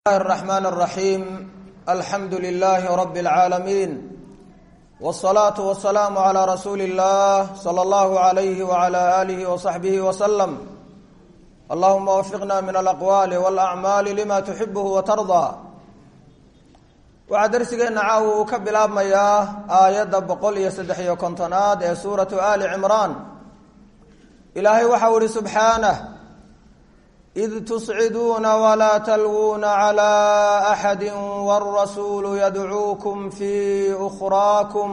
الرحمن الرحيم الحمد لله رب العالمين والصلاة والسلام على رسول الله صلى الله عليه وعلى آله وصحبه وسلم اللهم وفقنا من الأقوال والأعمال لما تحبه وترضى waxaa darsigeena caawa uu ka bilaabmayaa aayadda boqol iyo saddex iyo kontonaad ee suuratu ali cimraan ilaahay waxau ihi subxaanah id tusciduuna walaa talwuuna calaa axadi wاrasuulu yadcuukum fi ukhraakum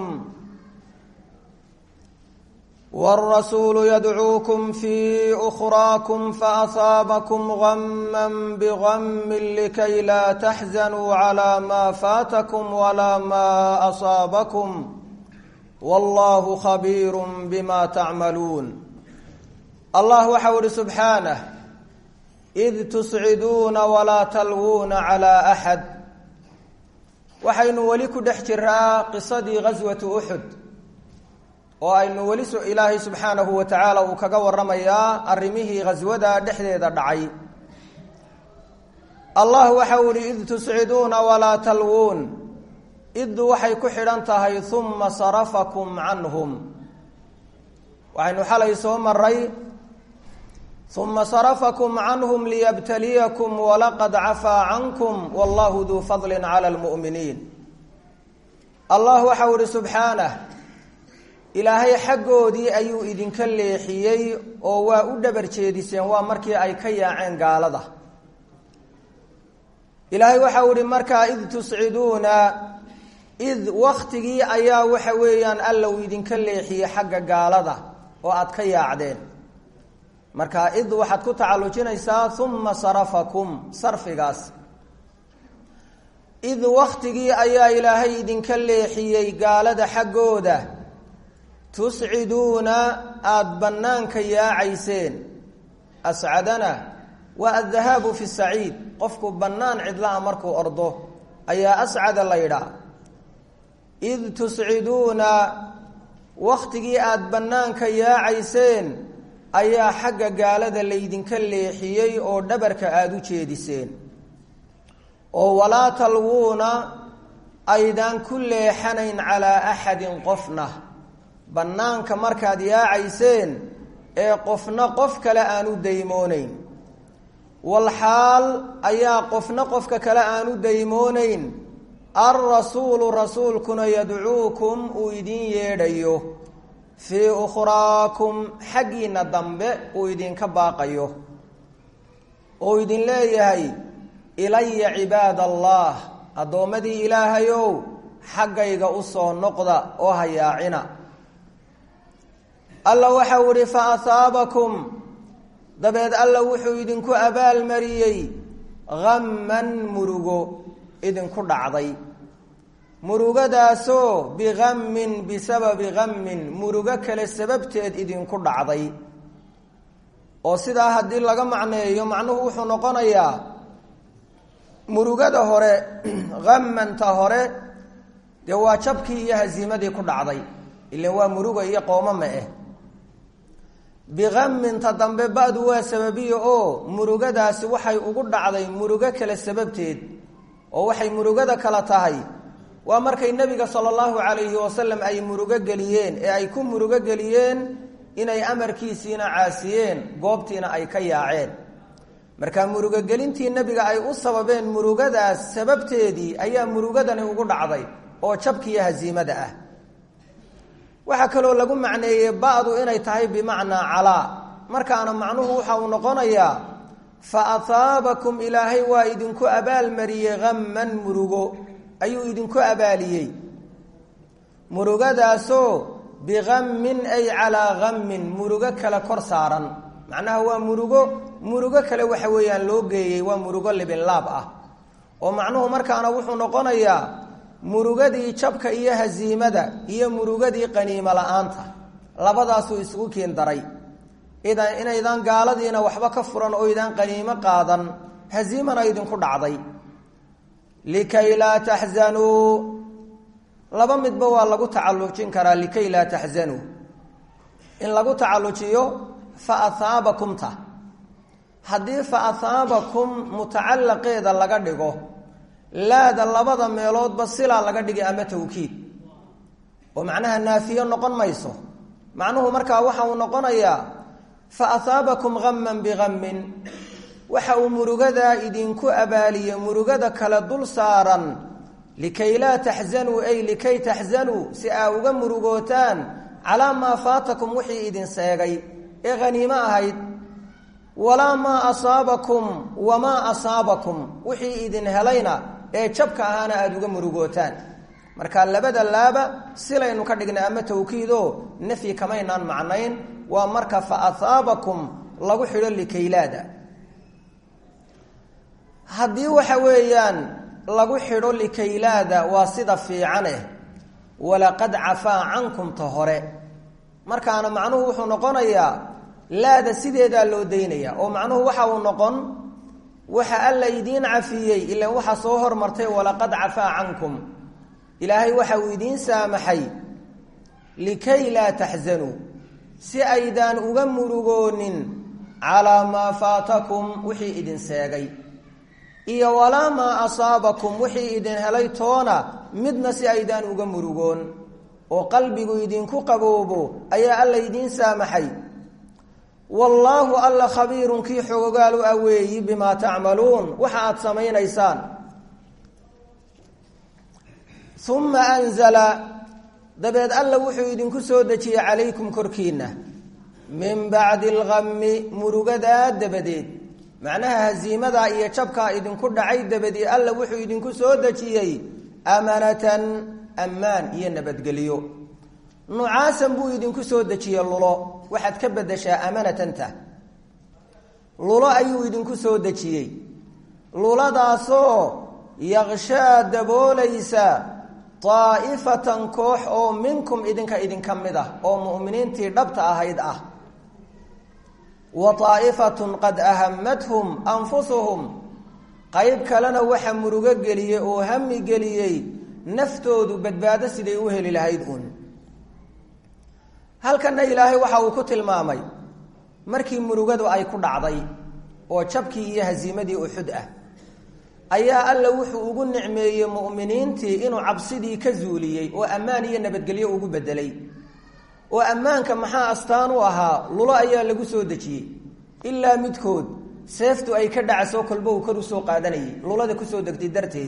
wاrasuulu yadcuukum fi ukhraakum faasaabakum gama bgami likay laa taxzanuu calaa maa faatakum walaa maa asaabakum wallahu khabiiru bima tacmaluun allah waxau ihi subxaanah id tusciduuna walaa talwuuna calaa axad waxaynu weli ku dhex jiraa qisadii ghaswati uxud oo aynu weli ilaahay subxaanahu wa tacaala uu kaga waramayaa arrimihii ghaswada dhexdeeda dhacay allah waxau ihi id tusciduuna walaa talwuun iddu waxay ku xidhan tahay uma sarafakum canhum waxaynu xalay soo maray uma sarafakum canhum liyabtaliyakum walaqad cafaa cankum wallahu duu fadli cala lmu'miniin allah waxau ihi subxaanah ilaahay xaggoodii ayuu idinka leexiyey oo waa u dhabar jeediseen waa markii ay ka yaaceen gaalada ilaahay waxau ihi markaa id tusciduuna id waktigii ayaa waxa weeyaan allow idinka leexiyey xagga gaalada oo aada ka yaacdeen marka id waxaad ku tacallujinaysaa uma sarafakum sarfigaas id waktigii ayaa ilaahay idinka leexiyey gaalada xaggooda tusciduuna aada bannaanka yaacayseen ascadana waa addahaabu fi saciid qofku bannaan cidlaha markuu ordo ayaa ascada la yidhaah id tusciduuna waktigii aada bannaanka yaacayseen ayaa xagga gaalada laydinka leexiyey oo dhabarka aada u jeediseen oo walaa talwuuna aydaan ku leexanayn calaa axadin qofna bannaanka markaad yaacayseen ee qofna qof kale aan u daymooneyn walxaal ayaa qofna qofka kale aan u daymooneyn alrasuulu rasuulkuna yadcuukum uu idin yeedhayo fii ukhraakum xaggiina dambe uu idinka baaqayo oo idin leeyahay ilaya cibaad allah addoommadii ilaahayow xaggayga u soo noqda oo hayaacina alla waxau ihi fa asaabakum dabeed alla wuxuu idinku abaalmariyey hamman murugo idinku dhacday murugadaasoo bihammin bisababi hammin murugo kale sababteed idinku dhacday oo sidaa haddii laga macneeyo macnuhu wuxuu noqonayaa murugada hore hammanta hore dee waa jabkii iyo hasiimadii ku dhacday ilan waa muruga iyo qoomama ah bihamminta dambe ba-du waa sababiya oo murugadaasi waxay ugu dhacday murugo kale sababteed oo waxay murugada kala tahay waa markay nebiga sala allahu calayhi wasalam ay murugo geliyeen ee ay ku murugo geliyeen inay amarkiisiina caasiyeen goobtiina ay ka yaaceen marka murugogelintii nebiga ay u sababeen murugadaas sababteedii ayaa murugadani ugu dhacday oo jabkiiyo hasiimada ah waxaa kaloo lagu macneeyey ba-du inay tahay bimacnaa calaa markaana macnuhu waxa uu noqonayaa fa asaabakum ilaahay waa idinku abaalmariyey hamman murugo ayuu idinku abaaliyey murugadaasoo bihammin ay calaa hammin murugo kale kor saaran macnaha waa murugo murugo kale waxa weeyaan loo geeyey waa murugo libinlaab ah oo macnuhu markaana wuxuu noqonayaa murugadii jabka iyo hasiimada iyo murugadii qaniimo la-aanta labadaasuu isugu kiin daray idan inaydaan gaaladiina waxba ka furan oo idaan qaniimo qaadan hasiimana idinku dhacday likay laa taxzanuu laba midba waa lagu tacallujin karaa likay laa taxzanuu in lagu tacallujiyo fa ahaabakumta haddii fa ahaabakum mutacallaqeeda laga dhigo laada labada meeloodba silaa laga dhigay ama tawkiid oo macnaha naafiyo noqon mayso macnuhu markaa waxa uu noqonayaa fa ahaabakum haman bihammin waxa uu murugadaa idinku abaaliye murugada kale dul saaran likay laa taxzanuu ay likay taxzanuu si aa uga murugootaan calaa maa faatakum wixii idin seegay ee haniimo ahayd walaa maa asaabakum wamaa asaabakum wixii idin helayna ee jabka ahaana aada uga murugootaan marka labada laaba silaynu ka dhignay ama tawkiido nafyi kamaynaan macnayn waa marka fa ahaabakum lagu xidho likaylaada haddii waxa weeyaan lagu xidho likaylaada waa sida fiicaneh walaqad cafaa cankum ta hore markaana macnuhu wuxuu noqonayaa laada sideedaa loo daynaya oo macnuhu waxa uu noqon waxa alla idiin cafiyey ilan waxaa soo hormartay walaqad cafaa cankum ilaahay waxa uu idiin saamaxay likay laa taxzanuu si aydaan uga murugoonin calaa maa faatakum wixii idin seegay iyo walaa maa asaabakum wixii idin helay toona midna si aydaan uga murugoon oo qalbigu idinku qaboobo ayaa alla idiin saamaxay wallaahu alla khabiirun kii xogogaal u aweeyi bimaa tacmaluun waxa aada samaynaysaan uma anzala dabeed alla wuxuu idinku soo dejiyey calaykum korkiinna min bacdi alghammi murugadaa dabadeed macnaha hasiimadaa iyo jabkaa idinku dhacay dabadii alla wuxuu idinku soo dejiyey amanatan ammaan iyo nabadgelyo nucaasan buu idinku soo dejiyey lulo waxaad ka bedeshaa amanatanta lulo ayuu idinku soo dejiyey luladaasoo yaqshaa daboolaysa daa'ifatan koox oo minkum idinka idinka mid ah oo mu'miniintii dhabta ahayd ah wa daa'ifatun qad ahamathum anfusuhum qayb kalena waxa murugo geliyey oo hami geliyey naftoodu badbaado siday u heli lahayd uun halkanna ilaahay waxa uu ku tilmaamay markii murugadu ay ku dhacday oo jabkii iyo hasiimadii uxud ah ayaa alla wuxuu ugu nicmeeyey mu'miniintii inuu cabsidii ka zuuliyey oo ammaan iyo nabadgelyo ugu bedelay oo ammaanka maxaa astaan u ahaa lulo ayaa lagu soo dejiyey ilaa midkood seeftu ay ka dhacso kolba uu kor usoo qaadanayay lulada kusoo degtay darteed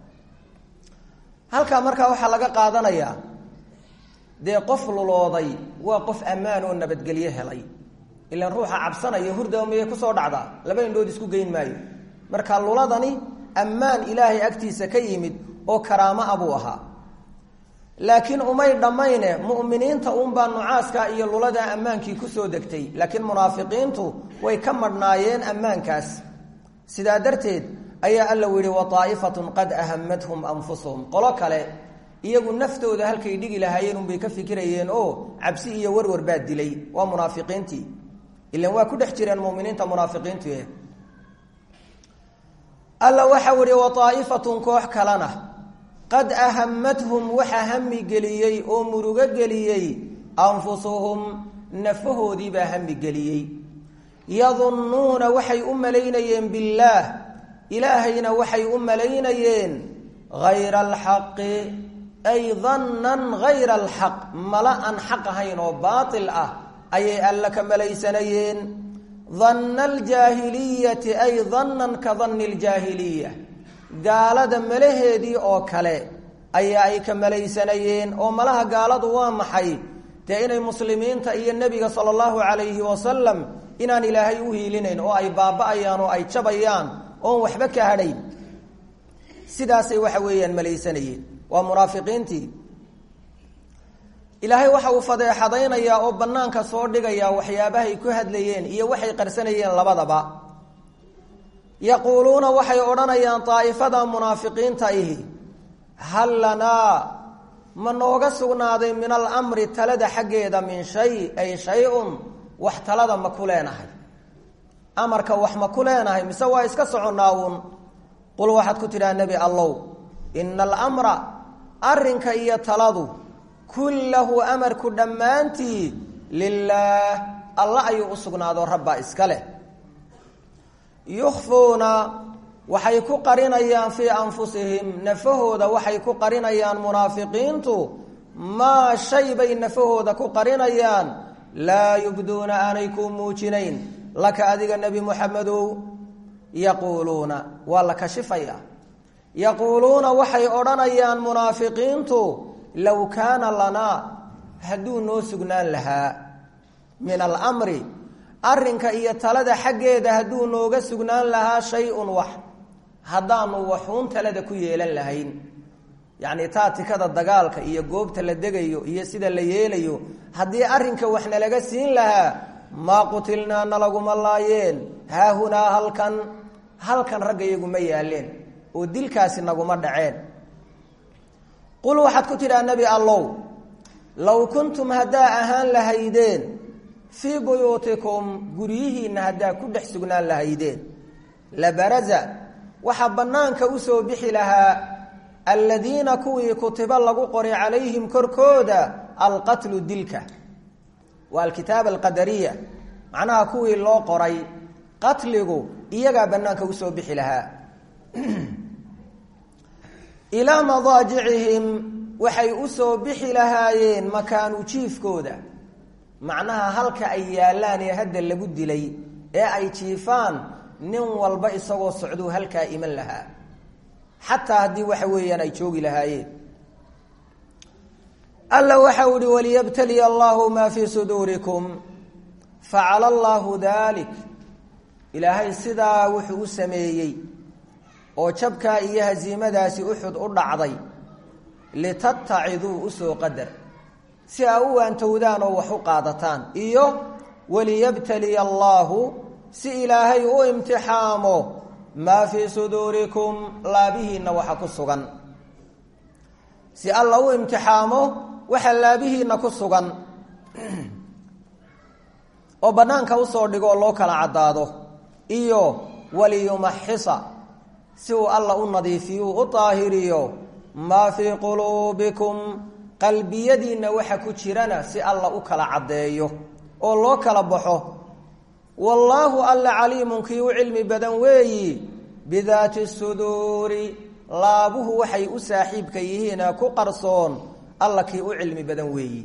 halkaa markaa waxaa laga qaadanayaa dee qof lulooday waa qof ammaan oo nabadgelyo helay ilaan ruuxa cabsanaya hurdaa miyay kusoo dhacdaa laba indhood isku geyn maayo marka luladani ammaan ilaahay agtiisa ka yimid oo karaamo a buu ahaa laakiin umay dhammayne mu'miniinta uunbaa nucaaskaa iyo luladaa ammaankii kusoo degtay laakiin munaafiqiintu way ka madhnaayeen ammaankaas sidaa darteed ayaa alla u yihi wa daa'ifatun qad ahamathum anfusuhum qolo kale iyagu naftooda halkay dhigi lahaayeen unbay ka fikirayeen oo cabsi iyo warwar baa dilay waa munaafiqiintii ilan waa ku dhex jireen muminiinta munaafiqiintu eh alla waxau ihi wa daa'ifatun koox kalena qad ahamathum waxa hami geliyey oo murugo geliyey anfusuhum nafahoodiibaa hami geliyey yadunnuuna waxay u malaynayeen billaah ilaahayna waxay u malaynayeen hayra alxaqi ay dannan hayra alxaq mala aan xaq ahayn oo baatil ah ayay alla ka malaysanayeen danna aljaahiliyati ay dannan ka danni ljaahiliya gaalada malaheedii oo kale ayaa ay ka malaysanayeen oo malaha gaaladu waa maxay dee inay muslimiinta iyo nebiga sala allahu calayhi wasalam inaan ilaahay u hiilinayn oo ay baaba-ayaan oo ay jabayaan oon waxba ka hadhayn sidaasay waxa weeyaan malaysanayeen waa munaafiqiintii ilaahay waxa uu fadeexadaynayaa oo bannaanka soo dhigayaa waxyaabahay ku hadlayeen iyo waxay qarsanayeen labadaba yaquuluuna waxay odhanayaan daa'ifada munaafiqiinta ihi hal lanaa ma nooga sugnaaday min alamri talada xaggeeda min shay ay shay-un wax talada ma ku leenahay amarka wax ma ku leenahay mise waa iska soconnaa uun qul waxaad ku tidhaha nebi allow ina alamra arrinka iyo taladu kullahu amarku dhammaantii lilaah alla ayuu u sugnaado rabbaa iska leh yukhfuuna waxay ku qarinayaan fii anfusihim nafahooda waxay ku qarinayaan munaafiqiintu maa shay bay nafahooda ku qarinayaan laa yubduuna aanay ku muujinayn laka adiga nebi muxamedow yaquuluuna waa la kashifaya yaquuluuna waxay odhanayaan munaafiqiintu low kaana lanaa hadduu noo sugnaan lahaa min alamri arrinka iyo talada xaggeeda hadduu nooga sugnaan lahaa shay-un wax haddaanu waxuun talada ku yeelan lahayn yacni taatikada dagaalka iyo goobta la degayo iyo sida la yeelayo haddii arrinka wax nalaga siin lahaa maa qutilnaa nalaguma laayeen haahunaa halkan halkan ragga iyaguma yaaleen oo dilkaasi naguma dhaceen qul waxaad ku tidhaha nebi allow low kuntum haddaa ahaan lahaydeen fii buyuutikum guryihiinna haddaa ku dhex sugnaan lahaydeen labaraza waxaa bannaanka usoo bixi lahaa aladiina kuwii kutiba lagu qoray calayhim korkooda alqatlu dilka waa alkitaaba alqadariya macnaha kuwii loo qoray qatligu iyagaa bannaanka usoo bixi lahaa ilaa madaajicihim waxay usoo bixi lahaayeen makaanu jiifkooda macnaha halka ay yaallaan ee hadda lagu dilay ee ay jiifaan nin walba isagoo socduu halkaa iman lahaa xataa haddii waxa weeyaan ay joogi lahaayeen alla waxa u ihi waliyabtaliya allahu maa fii suduurikum facala allaahu dalik ilaahay sidaa wuxuu u sameeyey oo jabkaa iyo hasiimadaasi uxud u dhacday litattaciduu usoo qadar si aa u waantowdaan oo wax u qaadataan iyo waliyabtaliya allaahu si ilaahay u imtixaamo maa fii suduurikum laabihiinna waxa ku sugan si alla u imtixaamo waxa laabihiinna ku sugan oo bannaanka usoo dhigo oo loo kala caddaado iyo waliyumaxisa si uu alla u nadiifiyo u daahiriyo maa fii quluubikum qalbiyadiinna waxa ku jirana si alla u kala caddeeyo oo loo kala baxo wallaahu alla caliimun kii u cilmi badan weeyi bidaati suduuri laabuhu waxay u saaxiibka yihiina ku qarsoon alla kii u cilmi badan weeyi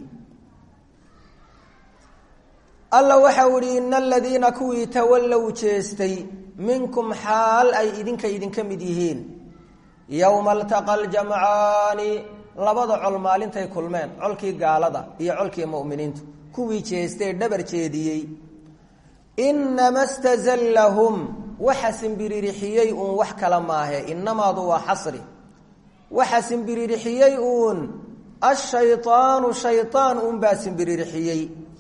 alla waxau ihi ina aladiina kuwii tawallow jeestay minkum xaal ay idinka idinka mid yihiin yowma altaqa aljamcaani labada col maalintay kulmeen colkii gaalada iyo colkii mu'miniintu kuwii jeestay dhabar jeediyey inama stazallahum waxa simbiririxiyey uun wax kala maahe inamaadu waa xasri waxa simbiririxiyey uun ashaydaanu shaydaan uunbaa simbiririxiyey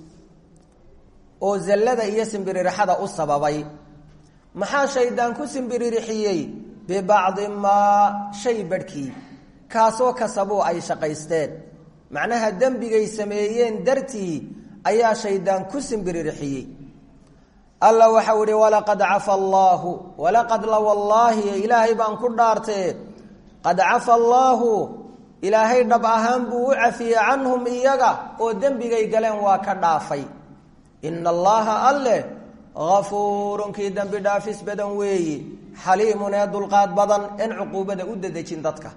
oo zallada iyo simbiririxada u sababay maxaa shaydaan ku simbiririxiyey bibacdi maa shay badhkii kaasoo kasabuu ay shaqaysteen macnaha dembigay sameeyeen dartii ayaa shaydaan ku simbiririxiyey alla waxau ihi walaqad cafa allaahu walaqad la wallaahi ilaahay baan ku dhaartee qad cafa allaahu ilaahay dhab ahaan buu u cafiyey canhum iyaga oo dembigay galeen waa ka dhaafay ina allaha alleh gafuurun kii dembi dhaafis badan weeyi xaliimun ee dulqaad badan en cuquubada u dadejin dadka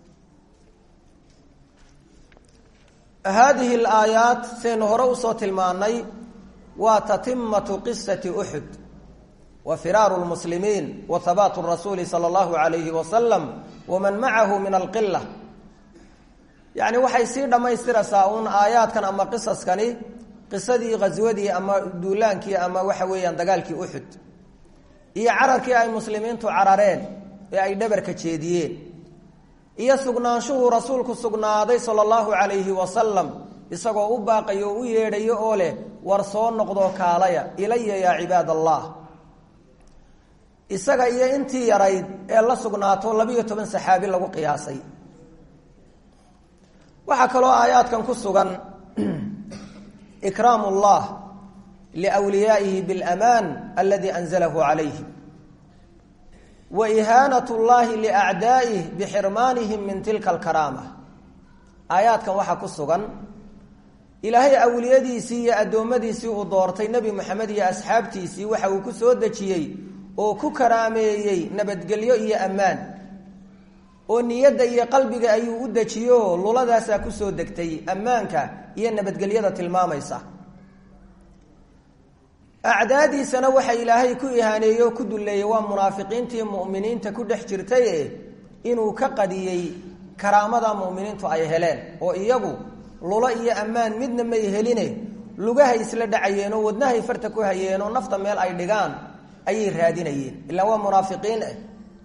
haadihi alaayaat saynu hore usoo tilmaanay waa tatimatu qisati uxud wa firaaru lmuslimiin wa habaatu rasuuli sala allahu alayhi wasalam waman macahu min alqila yacni waxay sii dhammaystiraysaa uun aayaadkan ama qisaskani qisadii ghaswadii ama duulaankii ama waxa weeyaan dagaalkii uxud iyo cararkii ay muslimiintu carareen ee ay dhabarka jeediyeen iyo sugnaanshuhuu rasuulku sugnaaday sala allahu calayhi wasalam isagoo u baaqayo oo u yeedhayo oo leh war soo noqdoo kaalaya ilaya yaa cibaad allah isaga iyo intii yarayd ee la sugnaato labiyo toban saxaabi lagu qiyaasay waxaa kaloo aayaadkan ku sugan ikraam اllah liwliyaa'ihi biاlamaan aladi anzalahu calayhi wa ihaanat اllahi liacdaa'ih bixirmaanihim min tilka alkaraama aayaadkan waxaa ku sugan ilaahay awliyadiisii iyo addoommadiisii uu doortay nebi moxamed iyo asxaabtiisii waxa uu ku soo dejiyey oo ku karaameeyey nabadgelyo iyo ammaan oo niyadda iyo qalbiga ayuu u dejiyo luladaasaa kusoo degtay ammaanka iyo nabadgelyada tilmaamaysa acdaadiisana waxa ilaahay ku ihaaneeyey oo ku dulleeyey waa munaafiqiintii mu'miniinta ku dhex jirtaye inuu ka qadiyey karaamada mu'miniintu ay heleen oo iyagu lulo iyo ammaan midna may heline lugahay isla dhacayeen oo wadnahay farta ku hayeen oo nafta meel ay dhigaan ayay raadinayeen ilaa waa munaafiqiin ah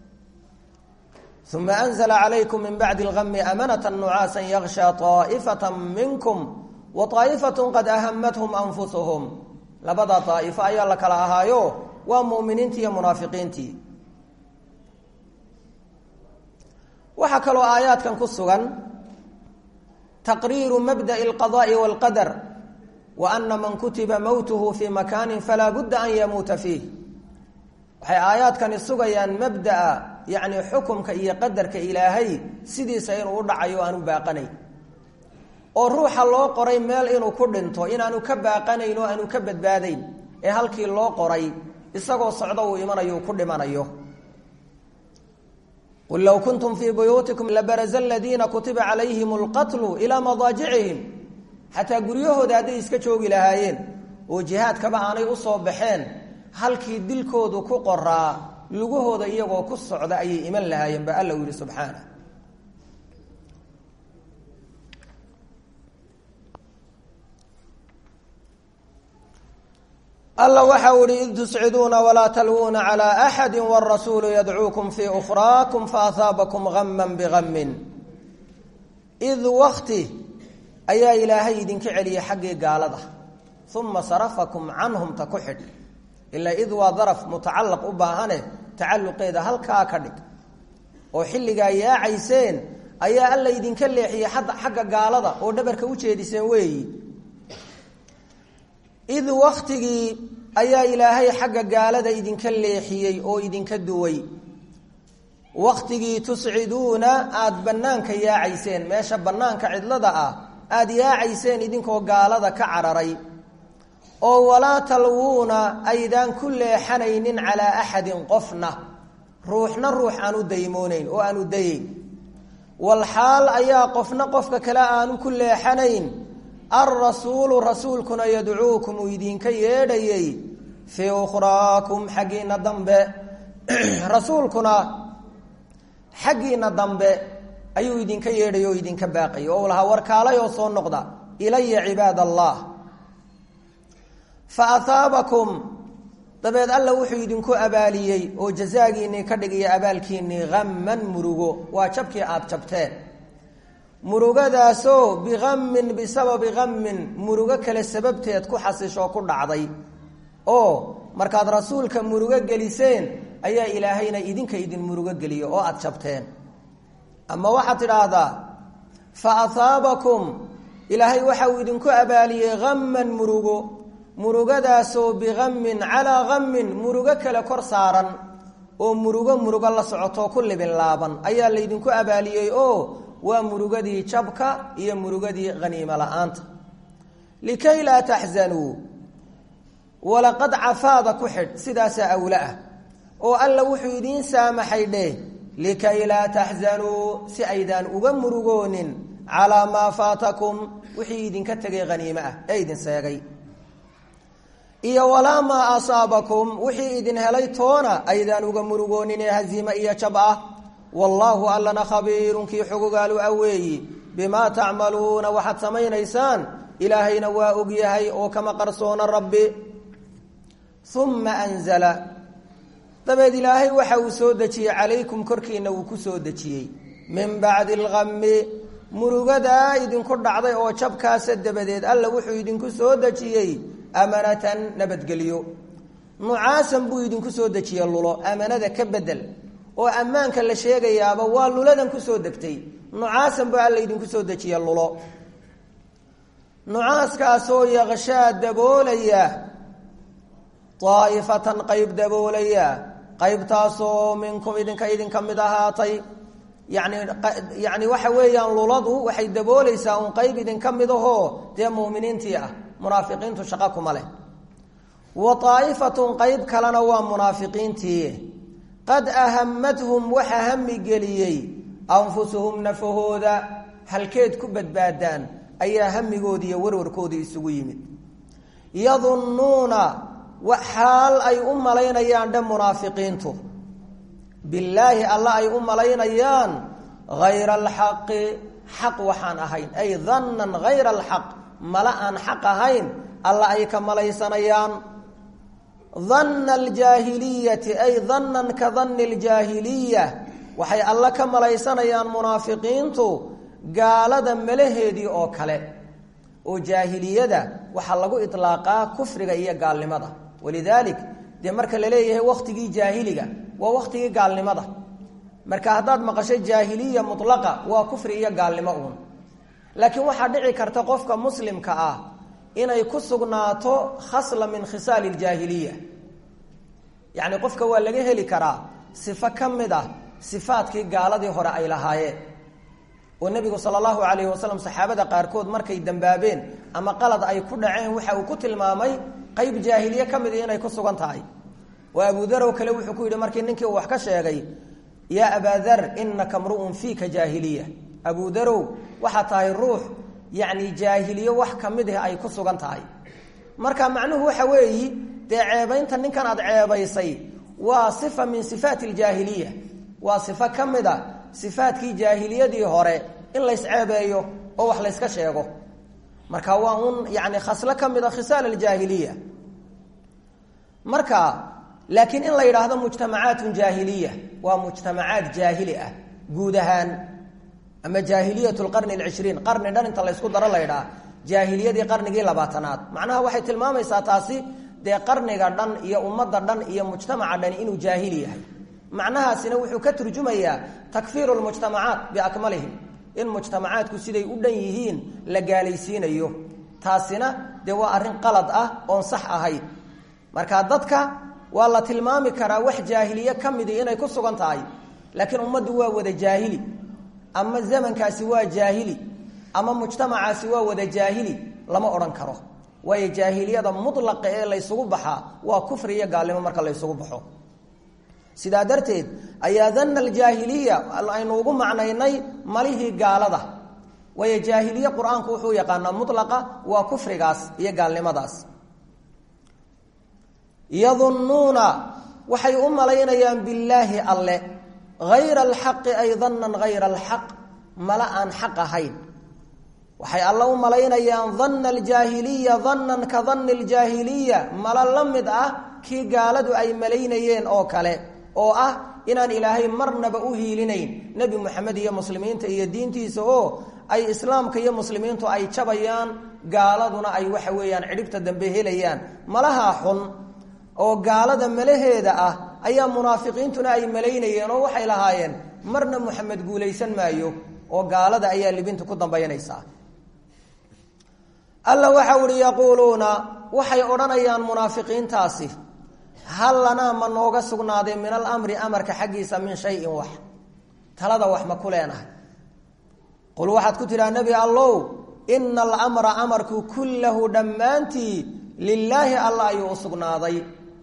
uma anzla calaykum min bacdi اlgami amanata nucaasa yaksha طaa'ifata minkum wa طaa'ifat qad ahamathum anfusuhum labada daa'ifo ayaa la kala ahaayo waa mu'miniintii iyo munaafiqiintii waxaa kaloo aayaadkan ku sugan taqriiru mabda'i اlqadaءi wاlqadar wa ana man kutiba mowtuhu fii makaani falaa budda an yamuuta fiih waxay aayaadkani sugayaan mabda'a yacni xukumka iyo qadarka ilaahay sidiisa inuu u dhacayo o aanu baaqanayn oo ruuxa loo qoray meel inuu ku dhinto inaanu ka baaqanayn oo aanu ka badbaadayn ee halkii loo qoray isagoo socdo uu imanayo uu ku dhimanayo qul low kuntum fii buyuutikum labaraza aladiina kutiba calayhim alqatlu ilaa madaajicihim xataa guryahooda hadday iska joogi lahaayeen oo jihaadkaba aanay usoo baxeen halkii dilkoodu ku qoraa lugahooda iyagoo ku socda ayay iman lahaayeen ba alla u yihi subxaana alla waxa u ihi id tusciduuna walaa talwuuna calى axadi wاrasuulu yadcuukum fii ukhraakum faahaabakum gama bigamin id wakti ayaa ilaahay idinka celiyay xaggii gaalada uma sarafakum canhum ta ku xidh ilaa id waa daraf mutacalaq u baahane tacaluqeeda halkaa ka dhig oo xilligaa yaacayseen ayaa alla idinka leexiyey xagga gaalada oo dhabarka u jeediseen weeyi id waktigii ayaa ilaahay xagga gaalada idinka leexiyey oo idinka duway waktigii tusciduuna aada bannaanka yaacayseen meesha bannaanka cidlada ah aada yaacayseen idinkoo gaalada ka cararay oo walaa talwuuna aydaan ku leexanaynin calaa axadin qofna ruuxna ruux aan u daymoonayn oo aan u dayeyn walxaal ayaa qofna qofka kale aanu ku leexanayn alrasuulu rasuulkuna yadcuukum uu idinka yeedhayey fii ukhraakum xaggiina dambe rasuulkuna xaggiina dambe ayuu idinka yeedhay oo idinka baaqay oo lahaa warkaalay oo soo noqda ilaya cibaad allah fa ahaabakum dabeed alla wuxuu idinku abaaliyey oo jazaagiinnii ka dhigaya abaalkiinnii hamman murugo waa jabkii aada jabteen murugadaasoo bihammin bisababi hammin murugo kale sababteed ku xasishoo ku dhacday oo markaad rasuulka murugo geliseen ayaa ilaahayna idinka idin murugo geliyo oo aada jabteen ama waxaad tidhaahdaa fa ahaabakum ilaahay waxa uu idinku abaaliyey hamman murugo murugadaasoo bihammin calaa hammin murugo kale kor saaran oo murugo murugo la socotoo ku libin laaban ayaa laydinku abaaliyey oo waa murugadii jabka iyo murugadii haniimo la-aanta likay laa taxzanuu walaqad cafaada ku xidh sidaasaa awla ah oo alla wuxuu idiin saamaxay dheh likay laa taxzanuu si aydaan uga murugoonin calaa maa faatakum wixii idinka tegay haniimo ah ee idin seegay iyo walaa maa asaabakum wixii idin helay toona aydaan uga murugoonin ee haziime iyo jab ah wallaahu allana khabiirun kii xogogaalu aweeyi bimaa tacmaluuna waxaad samaynaysaan ilaahayna waa ogyahay oo kama qarsoona rabbi uma anzala dabeed ilaahay waxa uu soo dejiyey calaykum korkiina uu ku soo dejiyey min bacdi algami murugadaa idinku dhacday oo jabkaasa dabadeed alla wuxuu idinku soo dejiyey amanatan nabadgelyo nucaasan buu idinku soo dejiyey lulo amanada ka bedel oo ammaanka la sheegayaaba waa luladan kusoo degtay nucaasan buu alla idinku soo dejiye lulo nucaaskaasoo yaqshaa daboolaya daa'ifatan qayb daboolaya qaybtaasoo minkum idinka idinka mid ahaatay yani yani waxa weeyaan luladu waxay daboolaysaa un qayb idinka mid ahoo dee mu'miniintii ah munaafiqiintu shaqo kuma leh wa daa'ifatun qeyb kalena waa munaafiqiintii qad ahamathum waxa hami geliyey anfusuhum nafahooda halkeed ku badbaadaan ayaa hamigoodii iyo warwarkoodii isugu yimid yadunnuuna xaal ay u malaynayaan dhe munaafiqiintu billaahi alla ay u malaynayaan hayra alxaqi xaq waxaan ahayn ay dannan hayra alxaq mala aan xaq ahayn alla ay ka malaysanayaan danna aljaahiliyati ay dannan ka danni aljaahiliya waxay alla ka malaysanayaan munaafiqiintu gaalada malaheedii oo kale oo jaahiliyada waxaa lagu ilaaqaa kufriga iyo gaalnimada walidaalik dee marka la leeyahay waktigii jaahiliga waa waktigii gaalnimada marka haddaad maqasho jaahiliya mulaqa waa kufri iyo gaalnimo uun laakiin waxaa dhici karta qofka muslimka ah inay ku sugnaato khasla min khisaali ljaahiliya yacni qofka waa laga heli karaa sifo ka mid ah sifaadkii gaaladii hore ay lahaayeen oo nebigu sala allahu calayhi wasalam saxaabada qaarkood markay dambaabeen ama qalad ay ku dhaceen waxa uu ku tilmaamay qeyb jaahiliye ka mid inay ku sugan tahay oo abudarow kale wuxuu ku yidhi markii ninkii uu wax ka sheegay yaa abaadar inaka mru'un fiika jaahiliya abudarow waxaa tahay ruux yacni jaahiliye wax ka mid ah ay ku sugan tahay marka macnuhu waxa weeyi dee ceebaynta ninkan aad ceebaysay waa sifa min sifaati aljaahiliya waa sifo ka mid a sifaadkii jaahiliyadii hore in lays ceebeeyo oo wax layska sheego marka waa un yani khaslo ka mid a khisaal aljaahiliya marka laakiin in la yidhaahdo mujtamacaatun jaahiliya waa mujtamacaad jaahili ah guud ahaan ama jaahiliyat lqarni alcishriin qarni dhan inta laysku daro la ydhaha jaahiliyadii qarnigii labaatanaad macnaha waxay tilmaamaysaa taasi dee qarniga dhan iyo ummadda dhan iyo mujtamaca dhani inuu jaahili yahay macnahaasina wuxuu ka turjumayaa takfiiru lmujtamacaat biakmalihim in mujtamacaadku siday u dhan yihiin la gaalaysiinayo taasina dee waa arrin qalad ah oon sax ahayn marka dadka waa la tilmaami karaa wax jaahiliye ka midi inay ku sugan tahay laakiin ummaddu waa wada jaahili ama zamankaasi waa jaahili ama mujtamacaasi waa wada jaahili lama odhan karo waayo jaahiliyada mulaqa ee laysugu baxaa waa kufri iyo gaalnimo marka laysugu baxo sidaa darteed ayaa danna aljaahiliya aynu ugu macnaynay malihii gaalada waayo jaahiliye qur-aanku wuxuu yaqaanaa mulaqa waa kufrigaas iyo gaalnimadaas yadunnuuna waxay u malaynayaan billaahi alle hayra alxaqi ay dannan hayra alxaq mala aan xaq ahayn waxay alle u malaynayaan danna aljaahiliya dannan ka danni aljaahiliya mala la mid ah kii gaaladu ay malaynayeen oo kale oo ah inaan ilaahay marnaba u hiilinayn nebi moxamed iyo muslimiinta iyo diintiisa oo ay islaamka iyo muslimiintu ay jabayaan gaaladuna ay waxa weeyaan cidhibta dambe helayaan malahaa xun oo gaalada malaheeda ah ayaa munaafiqiintuna ay malaynayeen oo waxay lahaayeen marna moxamed guulaysan maayo oo gaalada ayaa libinta ku dambaynaysaa alla waxa uhi yaquuluuna waxay odhanayaan munaafiqiintaasi hal lanaa ma nooga sugnaaday min alamri amarka xaggiisa min shayin wax talada wax ma ku leenahay qul waxaad ku tidhaha nebi allow ina alamra amarku kullahu dhammaantii lilaahi alla ayuu u sugnaaday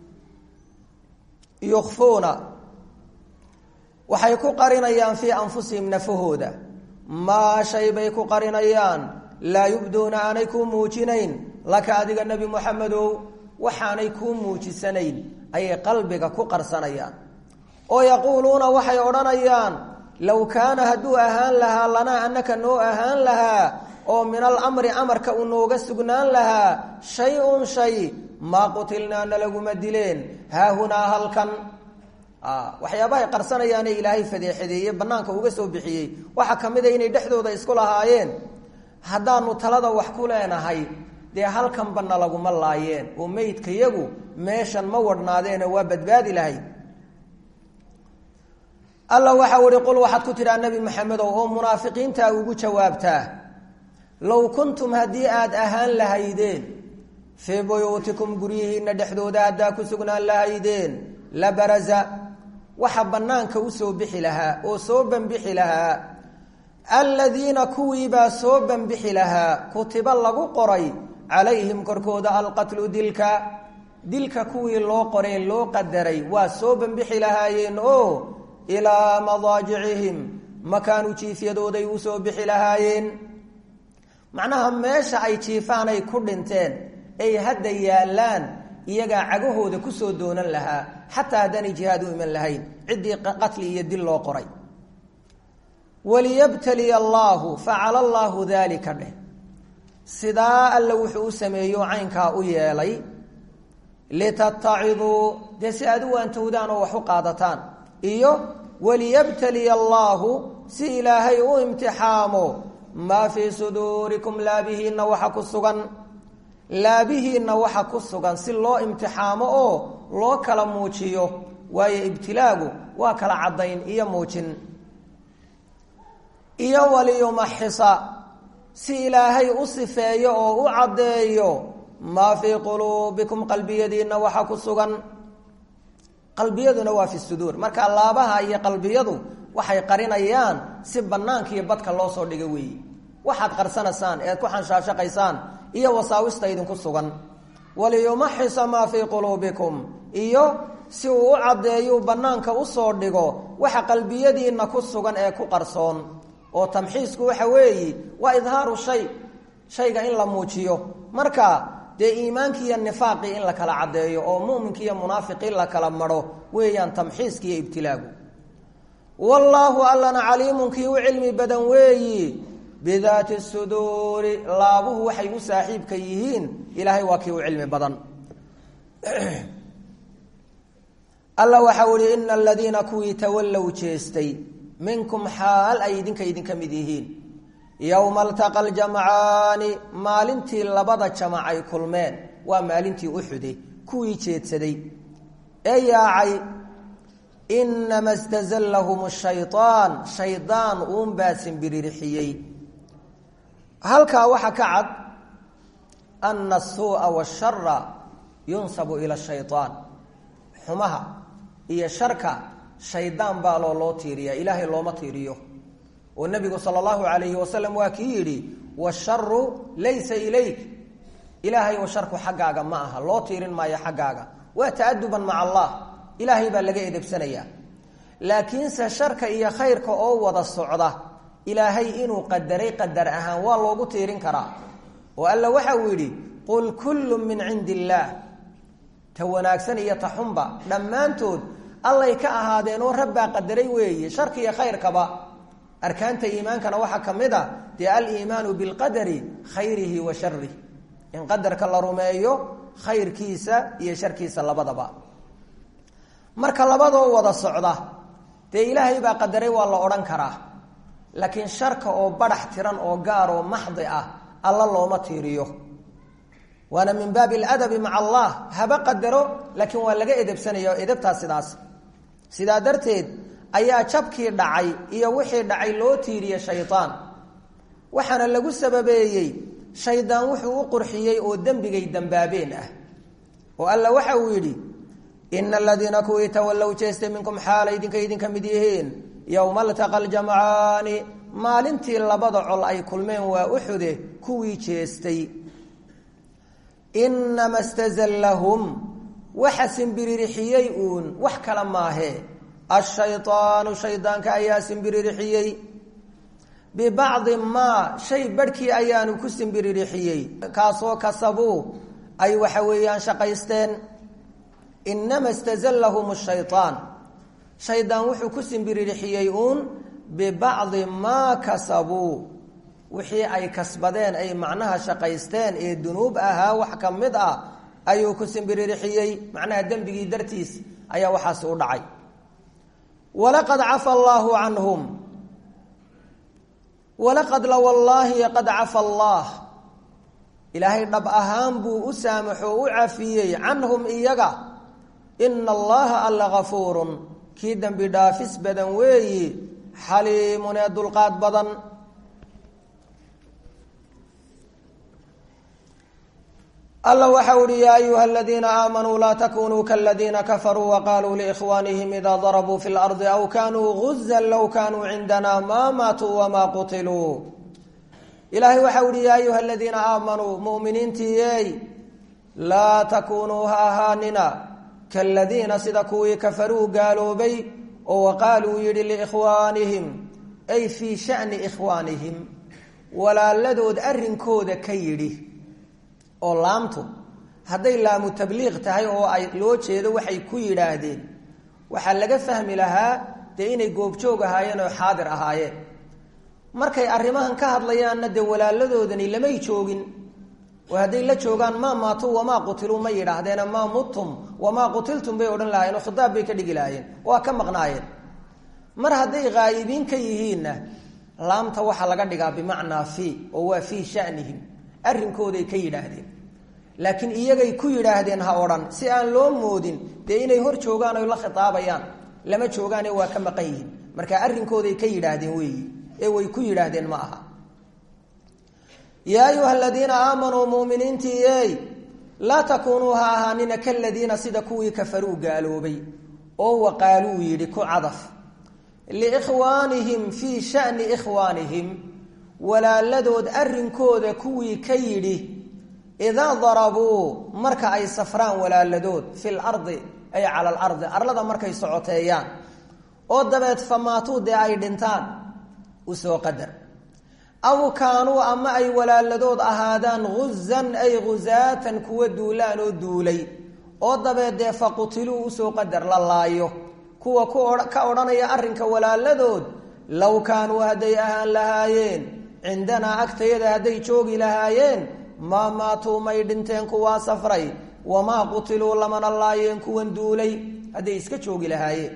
yukfuuna waxay ku qarinayaan fii anfusihim nafahooda maa shay bay ku qarinayaan laa yubduuna aanay kuu muujinayn laka adiga nebi moxamedow waxaanay kuu muujisanayn ayay qalbiga ku qarsanayaan oo yaquuluuna waxay odhanayaan low kaana hadduu ahaan lahaa lanaa annaka noo ahaan lahaa oo min alamri amarka uu nooga sugnaan lahaa shay-un shay maa qutilnaa nalaguma dileen haahunaa halkan waxyaabahay qarsanayaane ilaahay fadeexadeeye banaanka uga soo bixiyey waxaa ka mid a inay dhexdooda isku lahaayeen haddaanu talada wax ku leenahay dee halkanba nalaguma laayeen oo meydkayagu meeshan ma wadhnaadeene waa badbaadi lahayd alla waxau ihi qul waxaad ku tidhaha nebi maxamedow oo munaafiqiintaa ugu jawaabtaa low kuntum haddii aad ahaan lahaydeen fii buyuutikum guryihiinna dhexdooda haddaa ku sugnaan lahaydeen la baraza waxa bannaanka usoo bixi lahaa oo soo banbixi lahaa aladiina kuwiibaa soo banbixi lahaa kutiba lagu qoray calayhim korkooda alqatlu dilka dilka kuwii loo qoree loo qadaray waa soo bambixi lahaayeen oo ilaa madaajicihim makaanu jiifyadooday u soo bixi lahaayeen macnaha meesha ay jiifaan ay ku dhinteen ay hadda yaallaan iyagaa cagahooda kusoo doonan lahaa xataa haddaanay jihaad u iman lahayn ciddii qatli iyo dil loo qoray waliyabtaliya allaahu facala allaahu daalika dheh sidaa alle wuxuu u sameeyo caynkaa u yeelay litattaciduu dee si aad u waantowdaan oo wax u qaadataan iyo waliyabtaliya allaahu si ilaahay u imtixaamo maa fii suduurikum laabihiinna waxa ku sugan laabihiinna waxa ku sugan si loo imtixaamo oo loo kala muujiyo waayo ibtilaagu waa kala caddayn iyo muujin iyo waliyumaxisa si ilaahay u sifeeyo oo u caddeeyo maa fii quluubikum qalbiyadiinna waxa ku sugan qalbiyaduna waa fi suduur marka laabaha iyo qalbiyadu waxay qarinayaan si banaanka iyo badka loo soo dhiga weeye waxaad qarsanaysaan ead ku xanshaashaqaysaan iyo wasaawista idinku sugan waliyumaxisa maa fii quluubikum iyo si uu u caddeeyuu banaanka usoo dhigo waxa qalbiyadiinna ku sugan ee ku qarsoon oo tamxiisku waxa weeye waa idhaaru shay shayga in la muujiyo marka dee iimaankii iyo nifaaqii in la kala caddeeyo oo muminki iyo munaafiqii la kala maro weeyaan tamxiiski iyo ibtilaagu wallaahu allana caliimun kii u cilmi badan weeyi bidaati suduuri laabuhu waxay u saaxiibka yihiin ilaahay waa kii u cilmi badan alla waxau ihi ina aladiina kuwii tawallow jeestay minkum xaal ay idinka idinka mid yihiin yowma altaqa aljamcaani maalintii labada jamac ay kulmeen waa maalintii uxude kuwii jeedsaday ee yaacay inama stazallahum shayaan shaydaan uunbaa simbiririxiyey halkaa waxaa ka cad ana asuu'a washara yunsabu ila shayaan xumaha iyo sharka shaydaan baa loo loo tiiriya ilaahay looma tiiriyo oo nabigu sal allahu alayhi wasalam waa kii yidhi washaru laysa ilayk ilaahay oo sharku xaggaaga ma aha loo tiirin maayo xaggaaga waa ta'aduban maca allah ilaahay baa laga edebsanayaa laakiinse sharka iyo khayrka oo wada socda ilaahay inuu qadaray qadar ahaan waa loogu tiirin karaa oo alla waxa uu yidhi qul kullu min cindi illaah ta wanaagsan iyo ta xunba dhammaantood allay ka ahaadeen oo rabbaa qadaray weeye sharka iyo khayrkaba arkaanta iimaankana waxaa ka mid a dee aliimaanu bilqadari khayrihi wa sharih in qadarka la rumeeyo khayrkiisa iyo sharkiisa labadaba marka labadoo wada socda dee ilaahay baa qadaray waa la odhan karaa laakiin sharka oo badhax tiran oo gaar oo maxdi ah alla looma tiiriyo waana min baabi aladabi maca allah haba qadaro laakiin waa laga edebsanaya oo edebtaa sidaas sidaa darteed ayaa jabkii dhacay iyo wixii dhacay loo tiiriye shaydaan waxaana lagu sababeeyey shaydaan wuxuu u qurxiyey oo dembigay dambaabeen ah oo alla waxa uu yidhi ina aladiina kuwii tawallow jeestay minkum xaala idinka idinka mid yihiin yowma altaqa aljamcaani maalintii labada col ay kulmeen waa uxude kuwii jeestay inama stazallahum waxa simbiririxiyey uun wax kala maahee ashayaanu shaydaanka ayaa simbiririxiyey bibacdi maa shay barhkii ayaanu ku simbiririxiyey kaasoo kasabuu ay waxa weeyaan shaqaysteen inama stazallahum shayaan shaydaan wuxuu ku simbiririxiyey uun bibacdi maa kasabuu wixii ay kasbadeen ay macnaha shaqaysteen ee dunuub ahaa wax ka mid ah ayuu ku simbiririxiyey macnaha dembigii dartiis ayaa waxaasi u dhacay walaqad cafa allaahu canhum walaqad la wallaahi qad cafa allaah ilaahay dhab ahaan buu u saamaxo u cafiyey canhum iyaga ina allaha alla gafuurun kii dembi dhaafis badan weeyi xaliimun ee dulqaad badan alla waxa uhi yaa ayuha aladiina aamanuu laa takunuu kaladiina kafaruu waqaaluu liikhwaanihim idaa darabuu fi lardi aw kanuu guzan low kanuu cindana maa maatuu wamaa qutiluu ilaahay waxa uhi yaa ayuha aladiina aamanuu muminiintiiyey laa takuunuu ha ahaanina kaladiina sida kuwii kafaruu gaaloobay oo waqaaluu yidhi liikhwaanihim ay fii shani ikhwaanihim walaaladood arrinkooda ka yidhi oo laamtu hadday laamu tabliiq tahay oo ay loo jeedo waxay ku yidhaahdeen waxaa laga fahmi lahaa dee inay goobjoog ahaayeen oo xaadir ahaayeen markay arrimahan ka hadlayaanna dee walaaladoodani lamay joogin oo hadday la joogaan maa maatuu wamaa qutiluu ma yidhaahdeena maa muttum wamaa qutiltum bay odhan lahaayeen oo khitaab bay ka dhigi lahaayeen waa ka maqnaayeen mar hadday haa'ibiin ka yihiinna laamta waxaa laga dhigaa bimacnaa fii oo waa fii shanihim arrinkooday ka yidhaahdeen laakiin iyagay ku yidhaahdeen ha odhan si aan loo moodin dee inay hor joogaan oy la khitaabayaan lama joogaane waa ka maqan yihiin marka arrinkooday ka yidhaahdeen weeyi ee way ku yidhaahdeen ma aha yaa ayuha aladiina aamanuu muminiintii ey laa takuunuu ha ahaanina kaladiina sida kuwii kafaruu gaaloobay oo waqaaluu yidhi ku cadaf liikhwaanihim fii shani ikhwaanihim walaaladood arrinkooda kuwii ka yidhi idaa darabuu marka ay safraan walaaladood fi lardi ay cala alardi arlada markay socoteeyaan oo dabeed famaatuu dee ay dhintaan usoo qadar aw kaanuu ama ay walaaladood ahaadaan guzan ay ghuzaatan kuwa duulaan oo duulay oo dabeed dee faqutiluu usoo qadar la laayo kuwa ka odhanaya arrinka walaaladood low kaanuu hadday ahaan lahaayeen cindanaa agtayada hadday joogi lahaayeen maa maatuu may dhinteen kuwaa safray wamaa qutiluu lamana laayeen kuwan duulay hadday iska joogi lahaayeen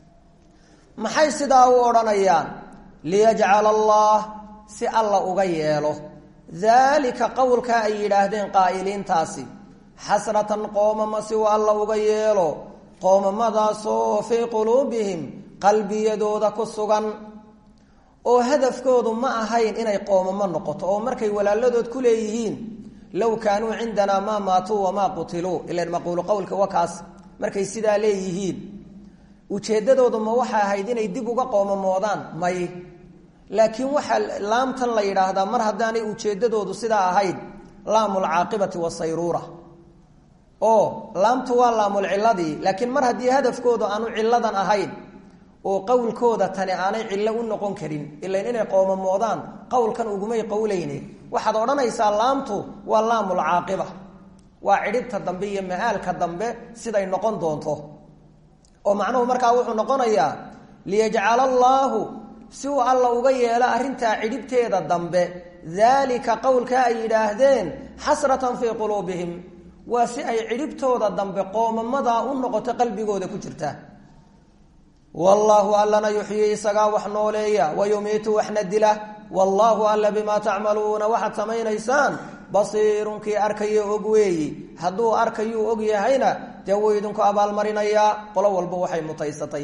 maxay sidaa u odhanayaan liyajcala allah si alla uga yeelo daalika qowlkaa ay yidhaahdeen qaa'iliintaasi xasratan qoomama si uu alla uga yeelo qoomamadaasoo fii quluubihim qalbiyadooda ku sugan oo hadafkoodu ma ahayn inay qoomamo noqoto oo markay walaaladood ku leeyihiin low kaanuu cindanaa maa maatuu wamaa qutiluu ilan maquulu qowlka wakaas markay sidaa leeyihiin ujeeddadoodu ma waxay ahayd inay dib uga qoomamoodaan may laakiin waxaa laamtan la yidhaahdaa mar haddaanay ujeeddadoodu sidaa ahayd laamulcaaqibati wasayruura oo laamtu waa laamulciladii laakiin mar haddii hadafkoodu aanu ciladan ahayn oo qowlkooda tani aanay cillo u noqon karin ilan inay qoomamoodaan qowlkan ugumay qowleyne waxaad odhanaysaa laamtu waa laamulcaaqiba waa cidhibta dambe iyo ma-aalka dambe siday noqon doonto oo macnuhu markaa wuxuu noqonayaa liyajcala allaahu si uu alla uga yeelo arrintaa cidhibteeda dambe daalika qowlka ay yidhaahdeen xasratan fii quluubihim waa si ay cidhibtooda dambe qoomamadaa u noqoto qalbigooda ku jirta wallaahu allana yuxyii isagaa wax nooleeya wa yumiitu waxna dila wallaahu alla bimaa tacmaluuna waxaad samaynaysaan basiirunkii arkaya og weeyi hadduu arkayuu og yahayna dee wuu idinku abaalmarinayaa qolo walba waxay mutaysatay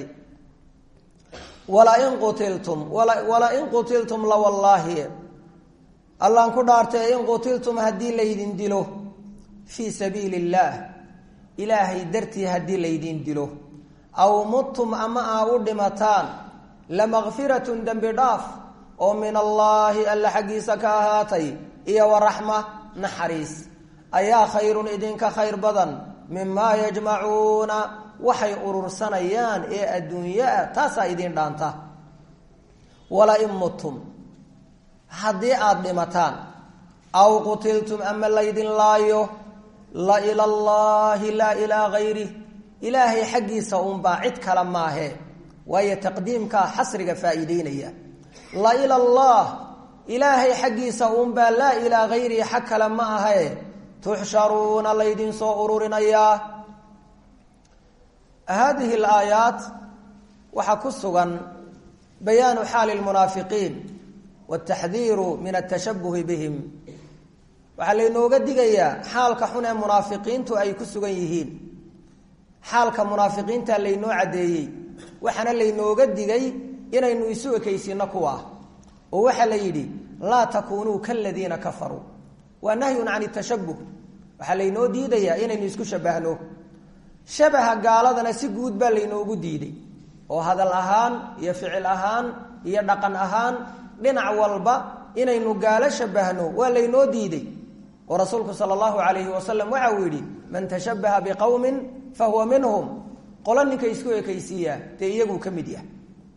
walain qutiltum walain qutiltum lawallaahi allaan ku dhaartay in qutiltum haddii laydin dilo fii sabiili illaah ilaahay dartii haddii laydin dilo aw muttum ama aa u dhimataan lamakfiratun dembi dhaaf oo min allaahi alla xaggiisa ka ahaatay iyo waraxma naxariis ayaa khayrun idinka khayr badan mimaa yajmacuuna waxay urursanayaan ee adduunyaa taasaa idiin dhaanta walain muttum haddii aada dhimataan aw qutiltum ama laydin laayo la ila allaahi laa ilaa hayri ilaahay xaggiisa uunbaa cid kale maahe waayo taqdiimkaa xasriga faa'iideynaya la ila allah ilaahay xaggiisa uunbaa laa ilaa hayrihi xag kale ma ahe tuxsharuuna laydin soo ururinayaa haadihi alaayaat waxaa ku sugan bayaanu xaali lmunaafiqiin wataxdiiru min atashabuhi bihim waxaa laynooga digayaa xaalka xun ee munaafiqiintu ay ku sugan yihiin xaalka munaafiqiinta laynoo caddeeyey waxaana laynooga digay inaynu isu ekaysiino kuwa oo waxaa la yidhi laa takuunuu kaladiina kafaruu waa nahyun can tashabuh waxaa laynoo diidayaa inaynu isku shabahno shabaha gaaladana si guud baa laynoogu diiday oo hadal ahaan iyo ficil ahaan iyo dhaqan ahaan dhinac walba inaynu gaalo shabahno waa laynoo diiday oo rasuulku sala allahu calayhi wasalam waxa uu yidhi man tashabbaha biqowmin fa huwa minhum qolo ninka isku ekaysiiyaa dee iyaguu ka mid yahay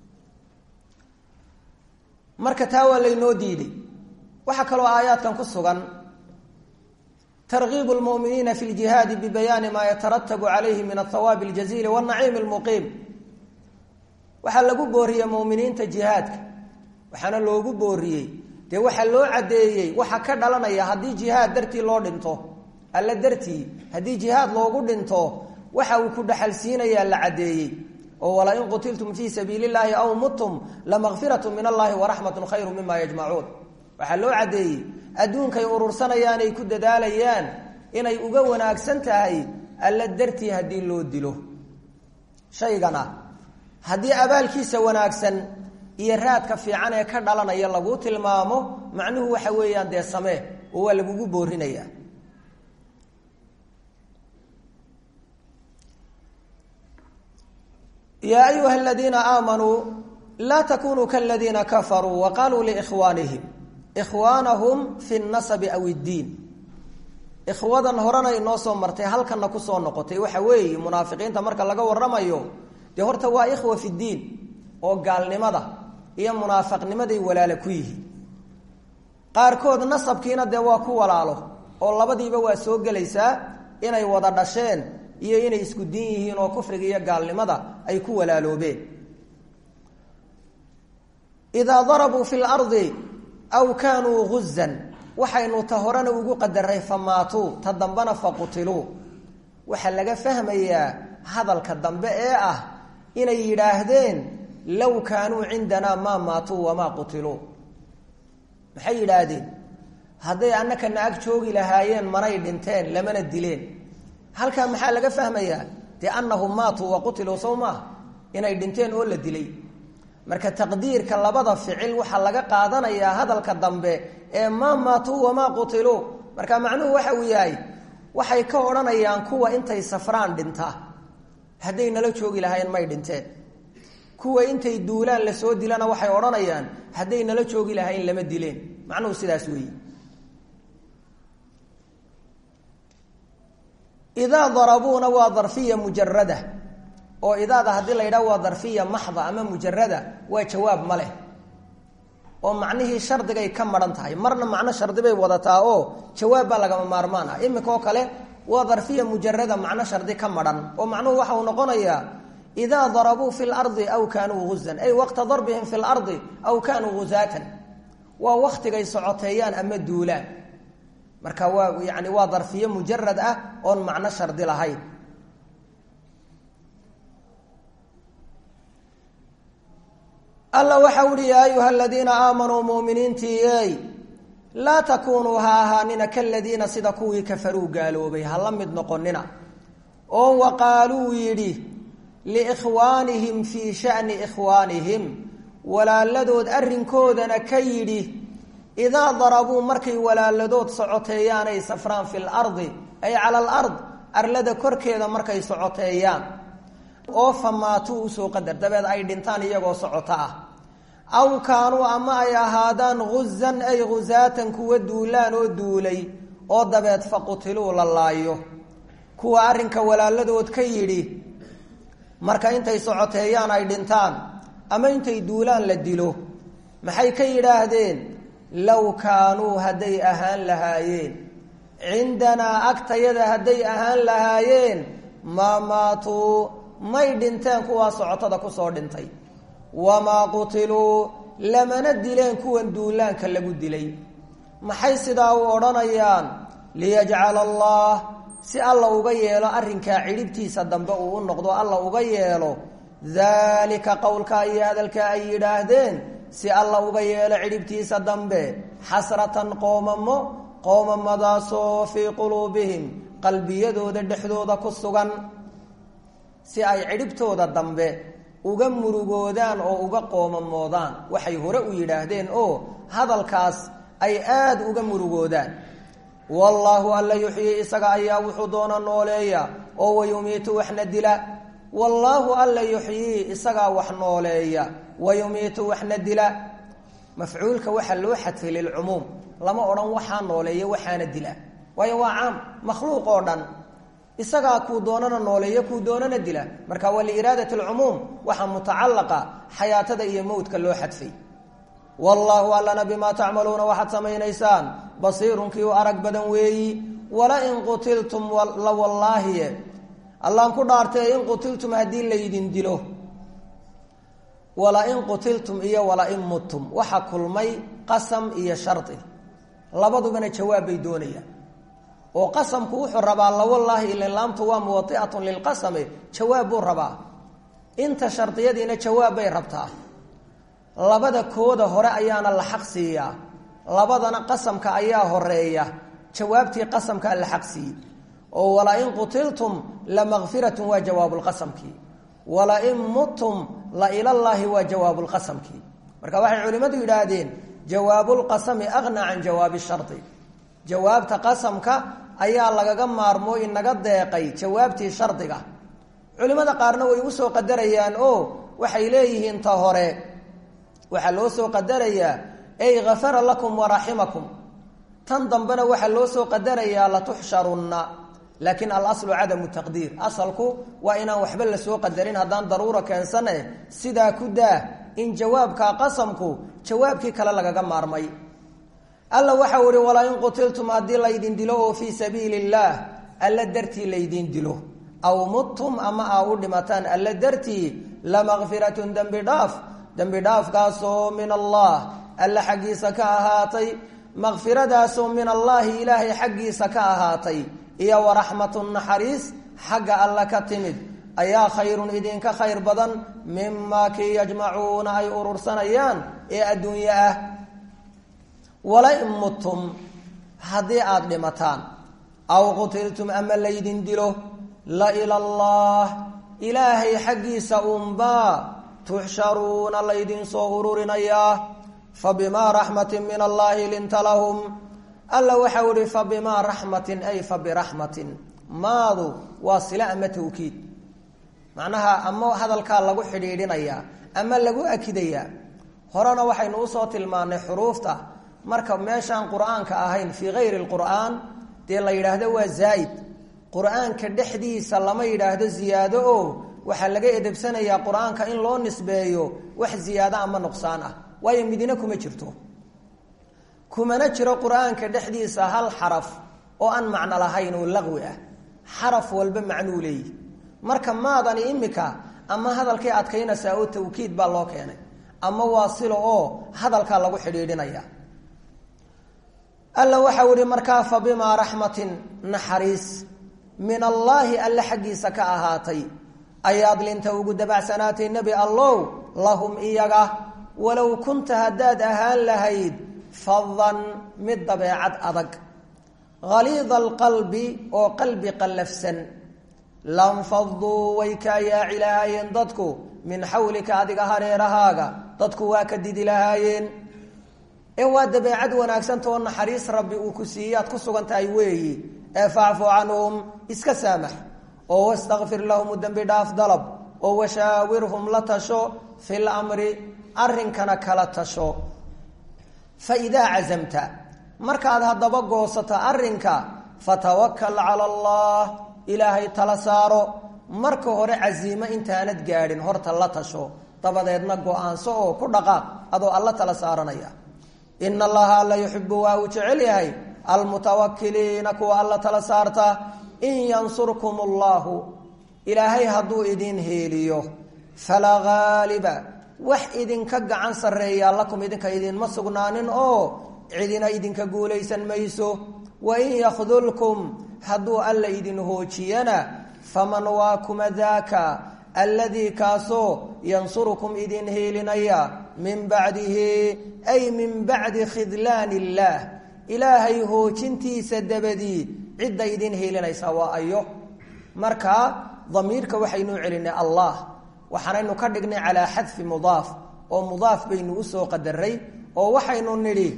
marka taa waa laynoo diiday waxaa kaloo aayaadkan ku sugan targiibu lmu'miniina fi ljihaadi bibayaani maa yataratabu calayhi min athawaabi aljaziili wanaciimi almuqiim waxaa lagu booriyey mu'miniinta jihaadka waxaana loogu booriyey dee waxaa loo caddeeyey waxa ka dhalanaya haddii jihaad dartii loo dhinto alla dartii haddii jihaad loogu dhinto waxa uu ku dhaxalsiinayaa la caddeeyey oo walain qutiltum fii sabiili llahi aw muttum lamakfiratu min allahi waraxmatun khayru mima yajmacuun waxaa loo caddeeyey adduunkay urursanayaan ay ku dadaalayaan inay uga wanaagsan tahay alla dartii haddii loo dilo shaygana haddii abaalkiisa wanaagsan iyo raadka fiican ee ka dhalanaya laguu tilmaamo macnuhu waxa weeyaan dee samee oo waa lagugu boorinayaa yaa ayuha aladiina aamanuu laa takunuu kaladiina kafaruu wa qaluu liikhwaanihim ikhwaanahum fi nasabi aw iddiin ikhwadan horena inoo soo martay halkanna kusoo noqotay waxa weeye munaafiqiinta marka laga waramayo dee horta waa ikhwa fi ddiin oo gaalnimada iyo munaafiqnimaday walaalo ku yihiin qaarkood nasabkiina dee waa ku walaalo oo labadiiba waa soo gelaysaa inay wada dhasheen iyo inay isku diin yihiin oo kufriga iyo gaalnimada ay ku walaaloobeen idaa darabuu fi lardi aw kaanuu guzan waxaynu ta horena ugu qadaray famaatuu ta dambena faqutiluu waxaa laga fahmayaa hadalka dambe ee ah inay yidhaahdeen low kaanuu cindanaa maa maatuu wamaa qutiluu maxay yidhaahdeen hadday annakana ag joogi lahaayeen manay dhinteen lamana dileen halkaa maxaa laga fahmayaa dee annahum maatuu wa qutiluu sow maaha inay dhinteen oo la dilay marka taqdiirka labada ficil waxaa laga qaadanayaa hadalka dambe ee maa maatuu wamaa qutiluu marka macnuhu waxa uu yahay waxay ka odhanayaan kuwa intay safraan dhinta hadday nala joogi lahaayeen may dhinteen kuwa intay duulaan lasoo dilana waxay odhanayaan hadday nala joogi lahayn lama dileen macnuhu sidaas weeye idaa darabuuna waa darfiya mujarada oo idaada haddii la yidhaha waa darfiya maxda ama mujarada waa jawaab ma leh oo macnihii shardigay ka maran tahay marna macno shardi bay wadataa oo jawaab baa lagama maarmaan ah iminka oo kale waa darfiya mujarada macno shardi ka maran oo macnuhu waxa uu noqonayaa idaa darabuu fi lardi aw kaanuu guzan ay waqta darbihim fi lardi aw kaanuu guzaatan waa waktigay socoteeyaan ama duulaan marka waa yani waa darfiye mujarad ah oon macno shardi lahayn alla waxa uhi yaa ayuha aladiina aamanuu muminiintii ey laa takunuu ha ahaanina kaladiina sida kuwii kafaruu gaaloobay ha la mid noqonina oo waqaaluu yidhi liikhwaanihim fii shani ikhwaanihim walaaladood arrinkoodana ka yidhi idaa darabuu markay walaaladood socoteeyaanay safraan fi lardi ay cala alard arlada korkeeda markay socoteeyaan oo famaatuu usoo qadar dabeed ay dhintaan iyagoo socoto ah aw kaanuu ama ay ahaadaan guzan ay gusaatan kuwa duulaan oo duulay oo dabeed faqutiluu la laayo kuwa arrinka walaaladood ka yidhi marka intay socoteeyaan ay dhintaan ama intay duulaan la dilo maxay ka yidhaahdeen low kaanuu hadday ahaan lahaayeen cindanaa agtayada hadday ahaan lahaayeen maa maatuu may dhinteen kuwaa socotada kusoo dhintay wamaa qutiluu lamana dileen kuwan duulaanka lagu dilay maxay sidaa u odhanayaan liyajcala allah si alla uga yeelo arrinkaa cidhibtiisa dambe uu u noqdo alla uga yeelo daalika qowlkaa iyo hadalkaa ay yidhaahdeen si alla uga yeelo cidhibtiisa dambe xasratan qoomamo qoomamadaasoo fii quluubihim qalbiyadooda dhexdooda ku sugan si ay cidhibtooda dambe uga murugoodaan oo uga qoomamoodaan waxay hore u yidhaahdeen oo hadalkaas ay aada uga murugoodaan wallaahu alla yuxyii isaga ayaa wuxuu doona nooleeya oo wayumiitu waxna dila wallaahu alla yuxyii isagaa wax nooleeya wayumiitu waxna dila mafcuulka waxaa loo xadfay lilcumuum lama odhan waxaa nooleeya waxaana dila waayo waa caam makhluuq oo dhan isagaa kuu doonana nooleeya kuu doonana dila marka waa liiraadat alcumuum waxaa mutacalaqa xayaatada iyo mowdka loo xadfay wallaahu allana bimaa tacmaluuna waxaad samaynaysaan basiirun kii u arag badan weeyi walain qutiltum la wallaahiye allaan ku dhaartay in qutiltum haddii laydin dilo walain qutiltum iyo walain muttum waxa kulmay qasam iyo shardi labadubana jawaab bay doonayaan oo qasamku wuxuu rabaa lawallaahi ila laamtu waa muwaiatun lilqasame jawaab buu rabaa inta shardiyadiina jawaab bay rabtaa labada kooda hore ayaana la xaq siiyaa labadana qasamka ayaa horeeya jawaabtii qasamkaa la xaq siiyey oo walain qutiltum lamakfiratun waa jawaabulqasamkii walain muttum la ilallaahi waa jawaabulqasamkii marka waxay culimmadu yidhaahdeen jawaabulqasami aqnaa can jawaabi shardi jawaabta qasamka ayaa lagaga maarmo inaga deeqay jawaabtii shardiga culimmada qaarna way usoo qadarayaan oo waxay leeyihiin ta hore waxaa loo soo qadarayaa ey gafara lakum waraximakum tan dambena waxaa loo soo qadarayaa latuxsharunna laakiin alaslu cadamu taqdiir asalku waa inaan waxba lasoo qadarin haddaan daruura keensane sidaa ku daa in jawaabka qasamku jawaabkii kale lagaga maarmay alla waxau ihi walaa in qutiltum haddii laydin dilo oo fii sabiili illaah alla dartii laydin dilo aw muttum ama aa u dhimataan alla dartii lamakfiratun dembi dhaaf dembi dhaafkaasoo min allah alla xaggiisa ka ahaatay makfiradaasoo min allaahi ilaahay xaggiisa ka ahaatay iyo waraxmatun naxariis xagga alla ka timid ayaa khayrun idinka khayr badan mimaa kii yajmacuuna ay urursanayaan ee adduunye ah walain muttum haddii aada dhimataan aw qutiltum ama laydin dilo la ila allah ilaahay xaggiisa unbaa tuxsharuuna laydinsoo ururinayaa fa bimaa raxmatin min allaahi linta lahum alla waxau ihi fa bimaa raxmatin ay fa biraxmatin maadu waa sila ama tawkiid macnaha ama hadalkaa lagu xidhiidhinayaa ama lagu akidayaa horena waxaynu usoo tilmaanay xuruufta marka meeshaan qur-aanka ahayn fii hayri lqur'aan dee la yidhaahdo waa zaa'id qur-aanka dhexdiisa lama yidhaahdo ziyaado oo waxaa laga edebsanayaa qur-aanka in loo nisbeeyo wax ziyaado ama nuqsaan ah waayo midina kuma jirto kumana jiro qur-aanka dhexdiisa hal xaraf oo aan macno lahayn oo laqwi ah xaraf walba macnuu leeyihi marka maadani imika ama hadalkay adkaynaysaa oo tawkiid baa loo keenay ama waa silo oo hadalkaa lagu xidhiidhinaya alla waxau ihi markaa fa bimaa raxmatin naxariis min allaahi alle xaggiisa ka ahaatay ayaad linta ugu dabacsanaatay nebi allow lahum iyaga walow kunta haddaad ahaan lahayd fadan mid dabeecad adag haliida alqalbi oo qalbi qallafsan lanfaduu way kaa yaaci lahaayeen dadku min xawlika adiga hareerahaaga dadku waa ka didi lahaayeen ee waa dabeecad wanaagsantao naxariis rabbi uu ku siiye aad ku sugan tahay weeyi ee facfu canhum iska saamax oo wastakfir lahum dembi dhaaf dalab oo washaawirhum la tasho fi lamri arrinkana kala tasho fa idaa cazamta markaad haddaba goosato arrinka fatawakal cala allah ilaahay tala saaro marka hore casiimo intaanad gaadhin horta la tasho dabadeedna go-aanso oo ku dhaqaaq adoo alla tala saaranaya ina allaha alla yuxibu waa uu jecel yahay almutawakiliina kuwa alla tala saarta in yansurkum allahu ilaahay hadduu idin heeliyo falaa haaliba wax idinka gacan sarreeyaa lakum idinka idinma sugnaanin oo cidina idinka guulaysan mayso wain yakdulkum hadduu alla idin hoojiyana faman waa kuma daaka alladii kaasoo yansurukum idin heelinaya min bacdihi ay min bacdi khidlaan illaah ilaahay hoojintiisa dabadii cidda idin heelinaysa waa ayo marka damiirka waxaynu celinay allah waxaanaynu ka dhignay calaa xadfi mudaaf oo mudaaf baynu usoo qadaray oo waxaynu nidhi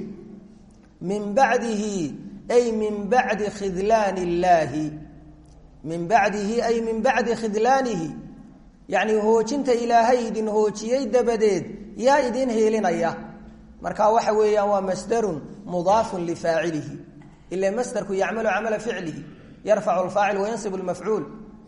min bacdihi ay min bacdi khidlaan illaahi min bacdihi ay min bacdi khidlaanihi yacni hoojinta ilaahay idin hoojiyey dabadeed yaa idin heelinaya marka waxa weeyaan waa masdarun mudaafun lifaacilihi ila masderku yacmalu camala ficlihi yarfacu lfaacil wayansib lmafcuul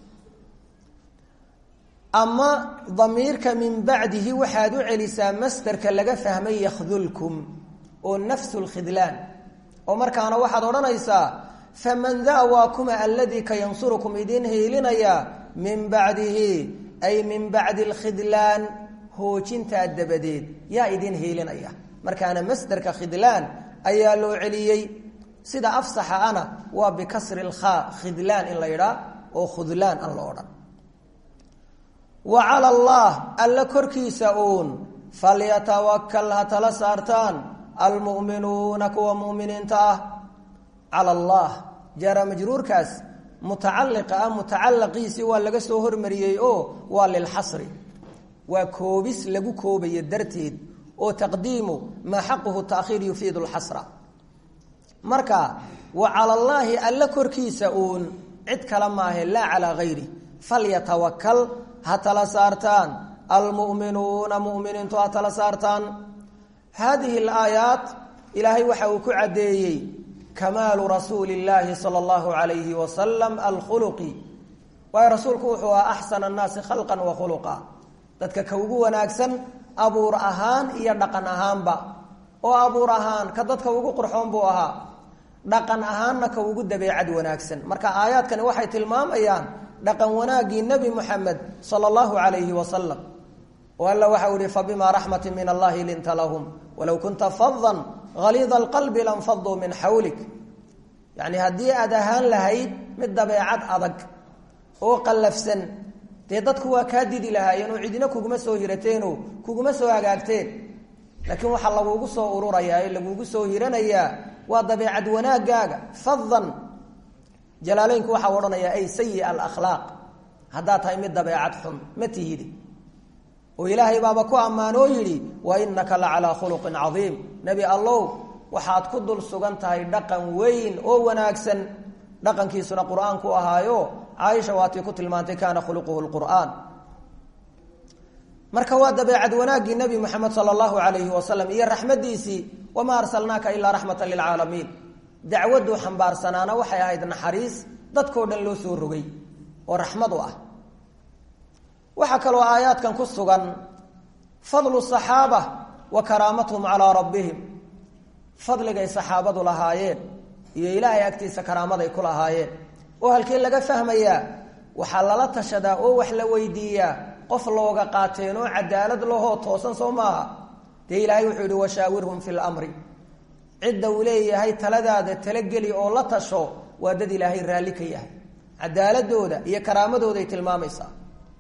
ama damiirka min bacdihi waxaad u celisaa masderka laga fahmay yakdulkum oo nafsu lkhidlaan oo markaana waxaad odhanaysaa faman daa waa kuma aladii ka yansurukum idiin hiilinaya min bacdihi ay min bacdi alkhidlaan hoojintaa dabadeed yaa idin hiilinaya markaana masderka khidlaan ayaa loo celiyey sida afsaxa ana waa bikasri lkhaa khidlaan in la yidhaa oo khudlaan aan la odhan wa cala allah alla korkiisa uun falyatawakal ha tala saartaan almu'minuuna kuwa mu'miniinta ah cala allah jaara majruurkaas mutacaliqa ah mutacalaqiisii waa laga soo hormariyey oo waa lilxasri waa koobis lagu koobayo darteed oo taqdiimu maa xaquhu taakhiir yufiidu lxasra marka wa cala allaahi alla korkiisa uun cid kale maahe laa calaa hayri falyatawakal ha tala saartaan almu'minuuna mu'miniintu ha tala saartaan haadihi alaayaat ilaahay waxa uu ku caddeeyey kamaalu rasuuli illaahi sala allahu calayhi wasalam alkhuluqi waayo rasuulku wuxuu ahaa axsana annaasi khalqan wa khuluqa dadka ka ugu wanaagsan abuur ahaan iyo dhaqan ahaanba oo abuur ahaan ka dadka ugu qurxoon buu ahaa dhaqan ahaanna ka ugu dabeecad wanaagsan marka aayaadkani waxay tilmaamayaan dhaqan wanaaggii nebi muxamed sala allahu calayhi wasalam oo alla waxau ihi fabimaa raxmatin min allahi linta lahum walow kunta fadan haliida alqalbi lanfaduu min xawlik yacni haddii aad ahaan lahayd mid dabeecad adag oo qallafsan dee dadku waa kaa didi lahaayeen oo cidina kuguma soo hirateenoo kuguma soo hagaagteen laakiin waxaa lagugu soo ururayaa ee lagugu soo hiranayaa waa dabeecad wanaagaaga fadan jalaaleynku waxaa odhanayaa ay sayi alakhlaaq haddaad tahay mid dabeecad xun ma tihidi oo ilaahay baaba ku ammaanoo yidhi wa innaka la calaa khuluqin cadiim nebi allow waxaad ku dul sugan tahay dhaqan weyn oo wanaagsan dhaqankiisuna qur-aanku ahaayo caaisha waatii ku tilmaantay kaana khuluquhu lqur'aan marka waa dabeecad wanaaggii nebi moxamed sala allahu calayhi wasalam iyo raxmaddiisii wamaa arsalnaaka ilaa raxmatan lilcaalamiin dacwadduu xambaarsanaana waxay ahayd naxariis dadkao dhan loo soo rogay oo raxmad u ah waxaa kaloo aayaadkan ku sugan fadlu saxaaba wa karaamatuhum calaa rabbihim fadligay saxaabadu lahaayeen iyo ilaahay agtiisa karaamaday ku lahaayeen oo halkii laga fahmayaa waxaa lala tashadaa oo wax la weydiiyaa qof looga qaateen oo cadaalad lahoo toosan soo maaha dee ilaahay wuxuu yihi washaawirhum fi lamri cidda uu leeyahay taladaada talageli oo la tasho waa dad ilaahay raalli ka yahay cadaaladooda iyo karaamadooday tilmaamaysaa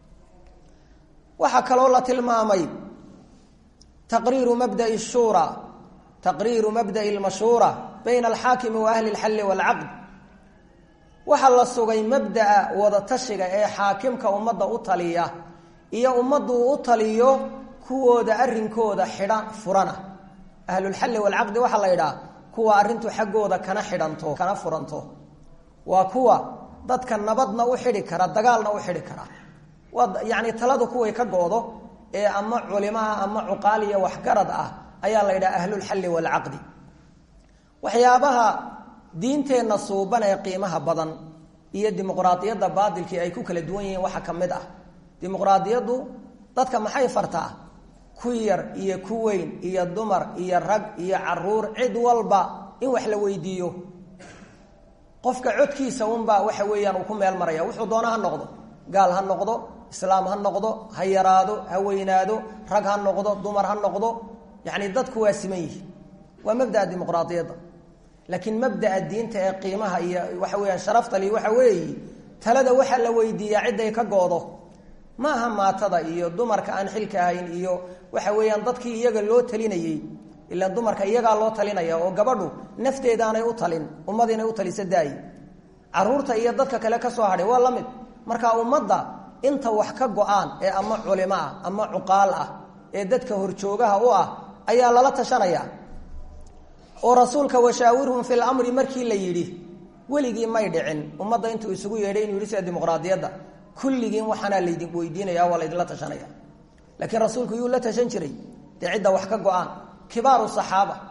waxaa kaloo la tilmaamay taqriiru mabda'i shuura taqriiru mabda'i lmashuura bayna alxaakimi wa ahli lxalli waalcaqd waxaa la sugay mabda'a wadatashiga ee xaakimka ummadda u taliya iyo ummaddu u taliyo kuwooda arrinkooda xidha furana ahlulxalli waalcaqdi waxaa la yidhaha kuwa arrintu xaggooda kana xidhanto kana furanto waa kuwa dadka nabadna u xidhi kara dagaalna u xidhi kara waa yacni taladu kuway ka goodo ee ama culimaha ama cuqaal iyo waxgarad ah ayaa la yidhaha ahlulxalli waalcaqdi waxyaabaha diinteenna suuban ee qiimaha badan iyo dimuqraadiyadda baadilkii ay ku kala duwan yihiin waxaa ka mid ah dimuqraadiyaddu dadka maxay fartaa ku yar iyo ku weyn iyo dumar iyo rag iyo caruur cid walba in wax la weydiiyo qofka codkiisa unbaa waxa weeyaan uu ku meel maraya wuxuu doona ha noqdo gaal ha noqdo islaam ha noqdo ha yaraado ha weynaado rag ha noqdo dumar ha noqdo yacni dadku waa siman yihi waa mabdaa dimuqraadiyadda laakiin mabdaa diinta ee qiimaha iyo waxa weyaan sharaftali waxa weeyi talada waxaa la weydiiyaa cidday ka goodo ma aha maatada iyo dumarka aan xilka ahayn iyo waxa weeyaan dadkii iyaga loo talinayey ila dumarka iyagaa loo talinaya oo gabadhu nafteedaanay u talin ummad inay u talisa daayi caruurta iyo dadka kale ka soo hadhay waa la mid marka ummadda inta wax ka go-aan ee ama culimo ah ama cuqaal ah ee dadka horjoogaha u ah ayaa lala tashanaya oo rasuulka washaawirhum fi lamri markii la yidhi weligii may dhicin ummadda intuu isugu yeedhay inuu yidhi sida dimuqraadiyadda kulligiin waxaanaa laydin weydiinaya waa laydinla tashanaya laakiin rasuulku yuu la tashan jiray dee cidda wax ka go-aan kibaaru saxaaba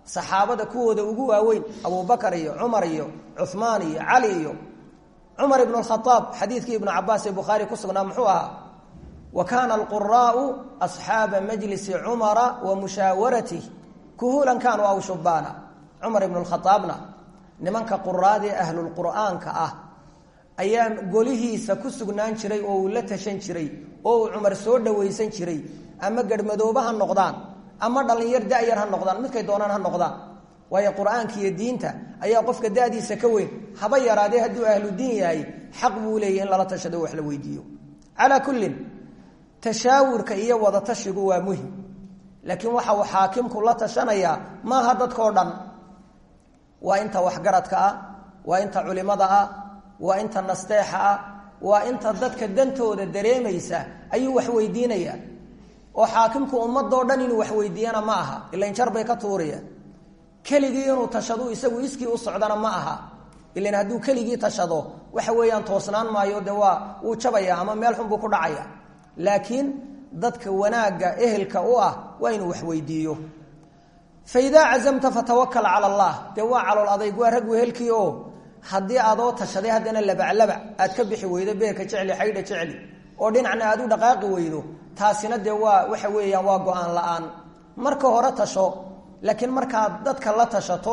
saxaabada kuwooda ugu waaweyn abubakar iyo cumar iyo cuhmaan iyo cali iyo cumar ibn khaaab xadiidkii ibnu cabaas ee bukhaari ku sugnaa muxuu ahaa wa kaana alquraau asxaaba majlisi cumara wa mushaawaratih kuhulan kaanuu aw shubaana cumar ibnu khaaabna nimanka quraadee ahlulqur'aanka ah ayaa golihiisa ku sugnaan jiray oo uu la tashan jiray oo uu cumar soo dhawaysan jiray ama garhmadoobe ha noqdaan ama dhallinyar da-yar ha noqdaan midkay doonaan ha noqdaan waayo qur-aanka iyo diinta ayaa qofka da-diisa ka weyn haba yaraadee hadduu ahlu diin yahay xaq buu leeyahy in lala tashado wax la weydiiyo calaa kullin tashaawurka iyo wadatashigu waa muhim laakiin waxa uu xaakimku la tashanayaa maaha dadkao dhan waa inta waxgaradka ah waa inta culimada ah waa inta nasteexa ah waa inta dadka dantooda dareemaysa ayuu wax weydiinayaa oo xaakimku ummadoo dhan inuu wax weydiiyana ma aha ilain jar bay ka tuurayaan keligii inuu tashadu isagu iskii u socdana ma aha ilan hadduu keligii tashado waxa weeyaan toosnaan maayo de waa wuu jabaya ama meel xun buu ku dhacaya laakiin dadka wanaagga ehelka u ah waa inuu wax weydiiyo fa idaa cazamta fatawakal cala allah dee waa calool adayg waa rag wehelkii oo haddii adoo tashaday haddana labaclabac aad ka bixi weydo beerka jecli xaydha jecli oo dhinacna aad u dhaqaaqi weydo taasina dee waa waxa weeyaan waa go-aan la-aan marka hore tasho laakiin markaad dadka la tashato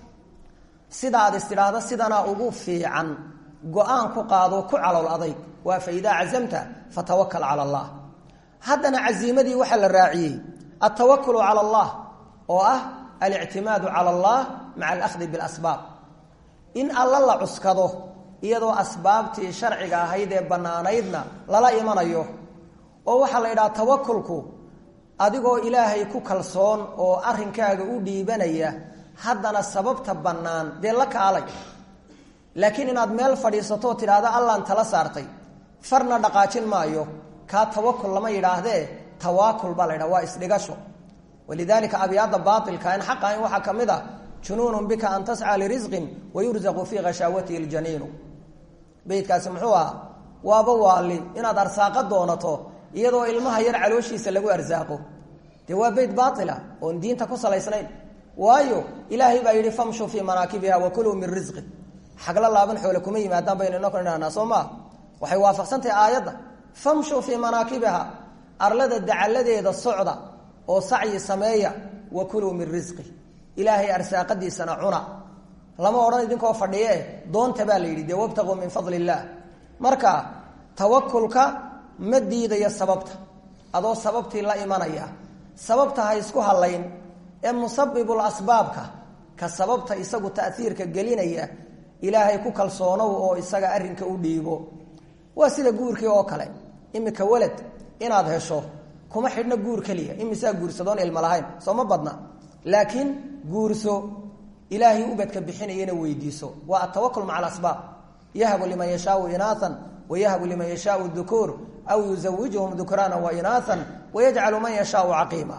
sida aad istidhaahdo sidanaa ugu fiican go-aan ku qaado ku calool adayg waa fa idaa cazamta fatawakal cala allah haddana casiimadii waxaa la raaciyey altawakulu cala allah oo ah alictimaadu cala allah maca alahdi bilasbaab in alla la cuskado iyadoo asbaabtii sharciga ahayd ee bannaanaydna lala imanayo oo waxaa la yidhaha tawakulku adigoo ilaahay ku kalsoon oo arrinkaaga u dhiibanaya haddana sababta bannaan dee la kaalay laakiin inaad meel fadhiisatoo tidhaahdo allaan tala saartay farna dhaqaajin maayo kaa tawakul lama yidhaahdee tawaakul baa la ydhaha waa isdhigasho walidaalika abyaada baailka in xaqa in waxaa ka mid a junuunun bika an tascaa lirisqin wayurzaqu fii khashaawatihi ljaniinu beydkaasi muxuu ahaa waaba waali inaad arsaaqo doonato iyadoo ilmaha yar calooshiisa lagu arsaaqo dee waa beyt baaila oon diinta ku salaysnayn waayo ilaahay baa yidhi famshuu fii manaakibiha wakuluu min risqi xagla laaban xoole kuma yimaadaan baynu inoo kala idhahnaa soo maa waxay waafaqsantahay aayadda famshuu fii manaakibiha arlada dacalladeeda socda oo sacyi sameeya wakuluu min risqi ilaahay arsaaqadiisana cuna lama odhan idinkoo fadhiye doonta baa la yidhi dee wabtaquu min fadli illaah marka tawakulka ma diidayo sababta adoo sababtii la imanaya sababta ha isku halayn ee musabibul asbaabka ka sababta isagu taiirka gelinaya ilaahay ku kalsoonow oo isaga arinka u dhiibo waa sida guurkii oo kale imika walad inaad hesho kuma xidhno guur keliya imisaa guursadoon ilma lahayn soo ma badna laakiin guurso ilaahay ubadka bixinayana weydiiso waa atawakul maca alasbaab yahbu liman yashaau inaaan wayahbu liman yashaau dukuur aw yuzawijuhum dukraana wainaaan wayajcalu man yashaau caqiima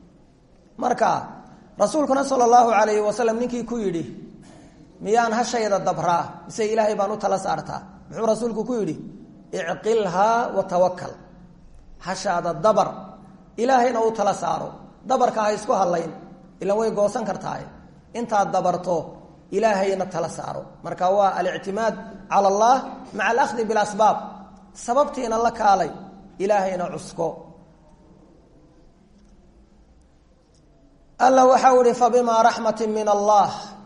marka rasuulkuna sala allahu alayhi wasalam ninkii ku yidhi miyaan hashayda dabraa mise ilaahay baan u tala saartaa muxuu rasuulku ku yidhi icqilhaa watawakal hashaada dabar ilaahayna u tala saaro dabarka ha isku hadlayn ilan way goosan kartahay intaad dabarto ilaahayna tala saaro marka waa alictimaad cala allah maca alahdi bilasbaab sababtiina la kaalay ilaahayna cusko alla waxau ihi fabimaa raxmati min allah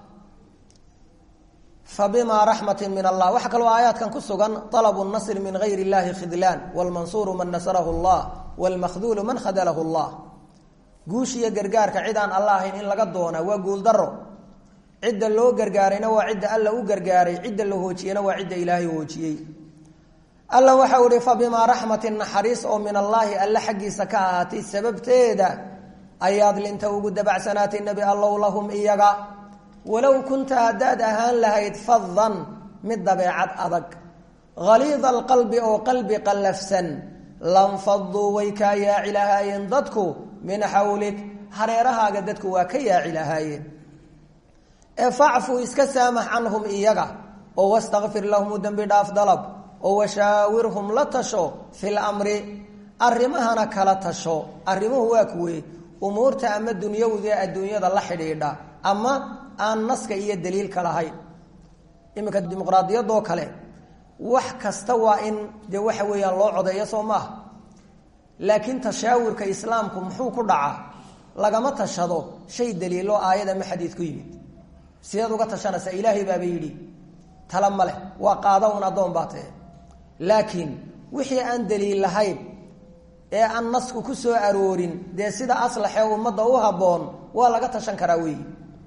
fabimaa raxmati min allah waxaa kaloo aayaadkan ku sugan alabu nasri min gayr illahi khidlaan wlmansuuru man nasarahu llah wlmakhduulu man khadalahu llah guushiyo gargaarka cid aan alla ahayn in laga doona waa guuldaro cidda loo gargaarayna waa cidda alla u gargaaray cidda la hoojiyena waa cidda ilaahay hoojiyey alla waxau ihi fabimaa raxmatin naxariis oo min allaahi alle xaggiisa ka ahaatay sababteeda ayaad linta ugu dabacsanaatay nebi allow lahum iyaga walow kunta haddaad ahaan lahayd fadan mid dabeecad adag haliida alqalbi oo qalbi qallafsan lanfaduu way kaa yaaci lahaayeen dadku min xawlik hareerahaaga dadku waa ka yaaci lahaayeen ee facfu iska saamax canhum iyaga oo wastakfir lahum u dembi dhaaf dalab oo washaawirhum la tasho fi lamri arrimahana kala tasho arrimuhu waa kuwe umuurta ama dunyawda adduunyada la xidhiidha ama aan naska iyo daliilka lahayn iminka dimuqraadiyadoo kale wax kasta waa in dee waxa weeyaan loo codeeyo soo maaha laakiin tashaawurka islaamku muxuu ku dhacaa lagama tashado shay daliilo aayad ama xadiid ku yimid sideed uga tashanaysaa ilaahay baaba yidhi tala ma leh waa qaada un addoon baa tahe laakiin wixii aan daliil lahayn ee aan nasku ku soo aroorin dee sida aslaxee ummadda u habboon waa laga tashan karaa weeyi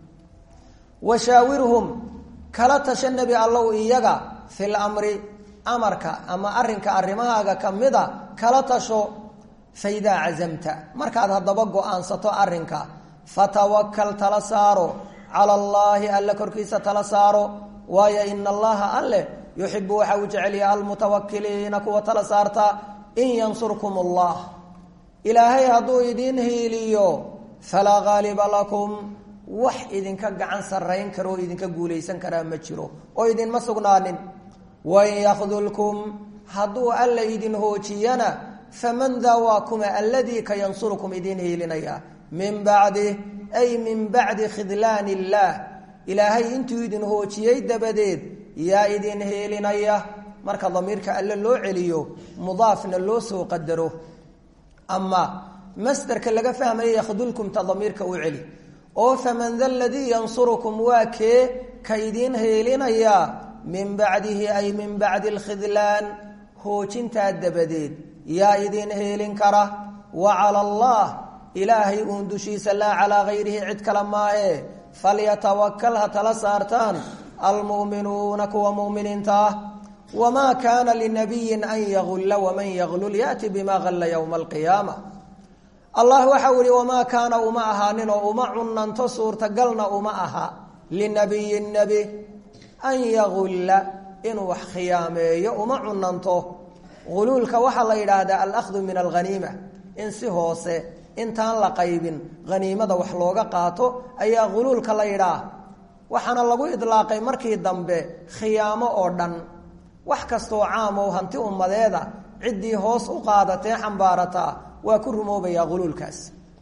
washaawirhum kala tasha nebi allow iyaga fil amri amarka ama arrinka arrimahaaga ka mida kala tasho faidaa cazamta markaad haddaba go-aansato arrinka fatawakal tala saaro cala allaahi alle korkiisa tala saaro waayo ina allaha alle yuxibu waxa uu jecelyaha almutawakiliina kuwa tala saarta in yansurkum allah ilaahay hadduu idiin hiiliyo falaa gaaliba lakum wax idinka gacan sarrayn karo oo idinka guulaysan karaa ma jiro oo idinma sugnaanin wain yakdulkum hadduu alla idin hoojiyana faman daa waa kuma alladii ka yansurukum idiin hiilinaya min bacdi ay min bacdi khidlaan illaah ilaahay intuu idin hoojiyey dabadeed yaa idin hiilinaya marka damiirka alle loo celiyo mudaafna loo soo qadaro ama masderka laga fahmaya yakdulkumta damiirka u celi oo faman da ladii yansurukum waa kee ka idiin heelinaya min bacdihi ay min bacdi alkhidlaan hoojintaa dabadeed yaa idin heelin kara wa cala allah ilaahay uun dushiisa laa calaa gayrihi cid kale maahe falyatawakal ha tala saartaan almu'minuuna kuwa mu'miniinta ah wamaa kaana linabiyin an yagulla waman yaglul yaati bima galla yowma alqiyaama allah waxau ihi wamaa kaana uma ahaanin oo uma cunanto suurtagalna uma aha linabiyin nebi an yagulla inuu wax khiyaameeyo uma cunanto guluulka waxaa la yidhaahdaa alahdu min alghaniima in si hoose intaan la qaybin haniimada wax looga qaato ayaa guluulka la yidhaah waxaana lagu idlaaqay markii dambe khiyaamo oo dhan wax kastoo caam oo hanti ummadeeda ciddii hoos u qaadatee xambaarataa waa ku rumoobayaa guluulkaas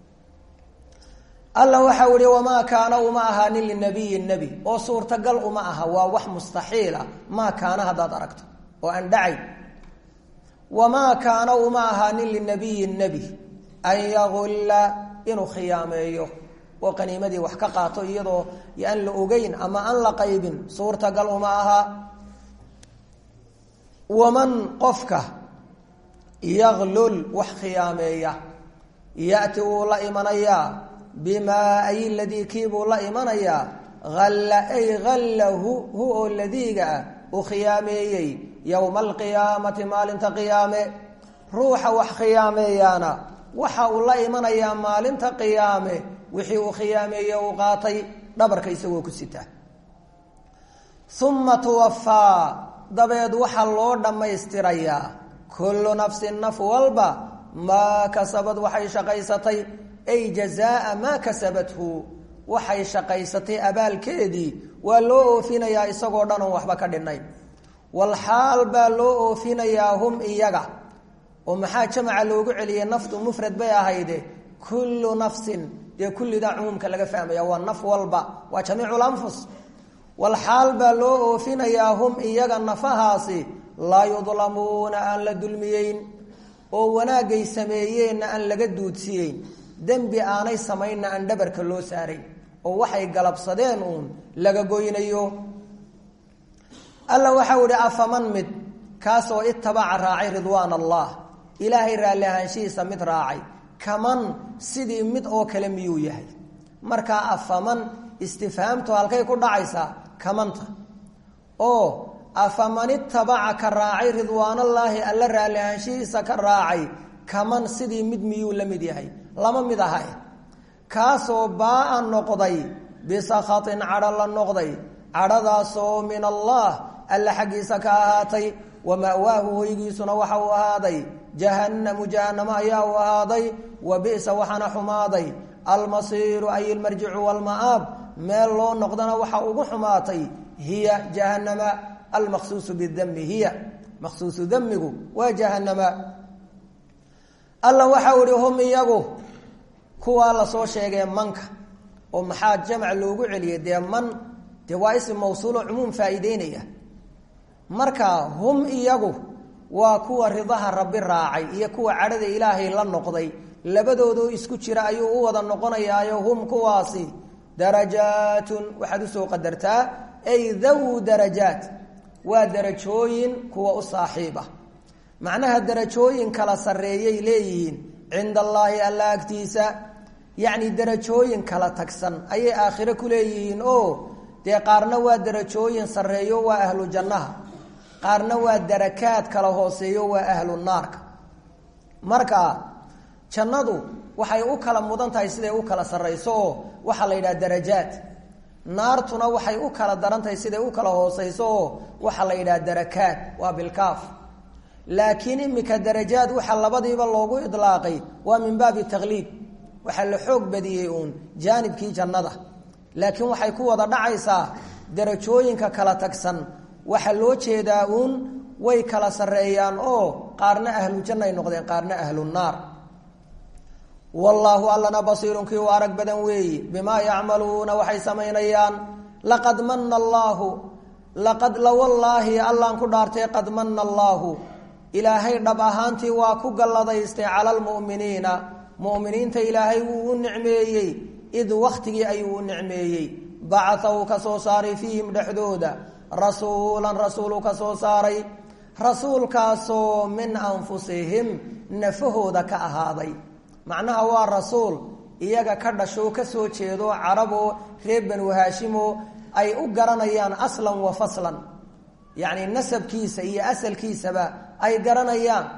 alla waxau ihi wamaa kaana uma ahaanin linabiyi nebi oo suurtagal uma aha waa wax mustaxiila maa kaana haddaad aragto oo aan dhacay wamaa kaana uma ahaanin linabiyi nebi an yagulla inuu khiyaameeyo oo qaniimadii wax ka qaato iyadoo aan la ogeyn ama aan la qaybin suurtagal uma aha waman qofka yaglul wax khiyaameeya yati wuu la imanayaa bimaa ay ladii kiibuu la imanayaa alla ay hallahu hu oo ladiiga ah uu khiyaameeyey yowma alqiyaamati maalinta qiyaame ruuxa wax khiyaameeyaana waxa uu la imanayaa maalinta qiyaame wixii uu khiyaameeye uu qaatay dhabarka isagoo ku sita uma tuwafaa dabeed waxaa loo dhammaystirayaa kullu nafsin naf walba maa kasabad waxay shaqaysatay ay jazaa maa kasabathu waxay shaqaysatay abaalkeedii waa loo oofinayaa isagoo dhan oon waxba ka dhinnayn walxaal baa loo oofinayaa hum iyaga oo maxaa jamaca loogu celiyey naftu mufrad bay ahayde kullu nafsin dee kullidaa cumuumka laga fahmaya waa naf walba waa jamiicu lanfus walxaal baa loo oofinayaa hum iyaga nafahaasi laa yudlamuuna aan la dulmiyeyn oo wanaagay sameeyeenna aan laga duudsiyeyn dembi aanay samaynna aan dhabarka loo saarayn oo waxay galabsadeen uun laga goynayo alla waxau ihi afaman mid kaasoo itabaca raacay ridwaan allah ilaahay raalli ahaanshihiisa mid raacay kaman sidii mid oo kale miyuu yahay markaa afaman istifhaamtu halkay ku dhacaysaa kamanta oo afaman itabaca ka raacay ridwaanallaahi alla raalli ahaanshihiisa ka raacay kaman sidii mid miyuu la mid yahay lama mid aha kaasoo baa-a noqday bisakhatin cadho la noqday cadhadaasoo min allah alla xaggiisa ka ahaatay wa ma'waahu hoygiisuna waxa uu ahaaday jahannamu jahannamo ayaa u ahaaday wa bi'sa waxaana xumaaday almasiiru ay ilmarjicu walma'aab meel loo noqdana waxa ugu xumaatay hiya jahannama almaqsuusu bidami hiya maqsuusu damigu waa jahannama alla waxau ihi hum iyagu kuwaa lasoo sheegee manka oo maxaa jamc loogu celiyay dee man dee waa ism mawsuulo cumuum faa'iideynaya marka hum iyagu waa kuwa ridaha rabbi raacay iyo kuwa cadhada ilaahay la noqday labadoodoo isku jira ayuu u wada noqonayaayo hum kuwaasi darajaatun waxaad usoo qadartaa ay dawu darajaat waa darajooyin kuwa u saaxiiba macnaha darajooyin kala sarreeyay leeyihiin cinda allaahi alla agtiisa yacni darajooyin kala tagsan ayay aakhire ku leeyihiin oo dee qaarna waa darajooyin sarreeyo waa ahlu jannaha qaarna waa darakaad kala hooseeyo waa ahlu naarka marka jannadu waxay u kala mudan tahay siday u kala sarrayso oo waxaa la yidhaha darajaat naartuna waxay u kala daran tahay siday u kala hooseyso oo waxaa la yidhaha darakaat waa bilkaaf laakiin imika darajaad waxaa labadiiba loogu idlaaqay waa min baabi takliid waxaa la xoog badiyey uun jaanibkii jannada laakiin waxay ku wada dhacaysaa darajooyinka kala tagsan waxaa loo jeedaa uun way kala sarreeyaan oo qaarna ahlu jannay noqdeen qaarna ahlu naar wallaahu allana basiirun kii u arag badan weeyi bimaa yacmaluuna waxay samaynayaan laqad mana allaahu laqad lawallaahi allaan ku dhaartay qad mana allaahu ilaahay dhab ahaantii waa ku galladaystay cala almu'miniina mu'miniinta ilaahay wuu u nicmeeyey id wakhtigii ayuu u nicmeeyey bacaa uu ka soo saaray fiihim dhexdooda rasuulan rasuulu ka soo saaray rasuulkaasoo min anfusihim nafahooda ka ahaaday macnaha waa rasuul iyaga ka dhasho ka soo jeedo caraboo reer banu haashimo ay u garanayaan aslan wa faslan yacni nasabkiisa iyo asalkiisaba ay garanayaan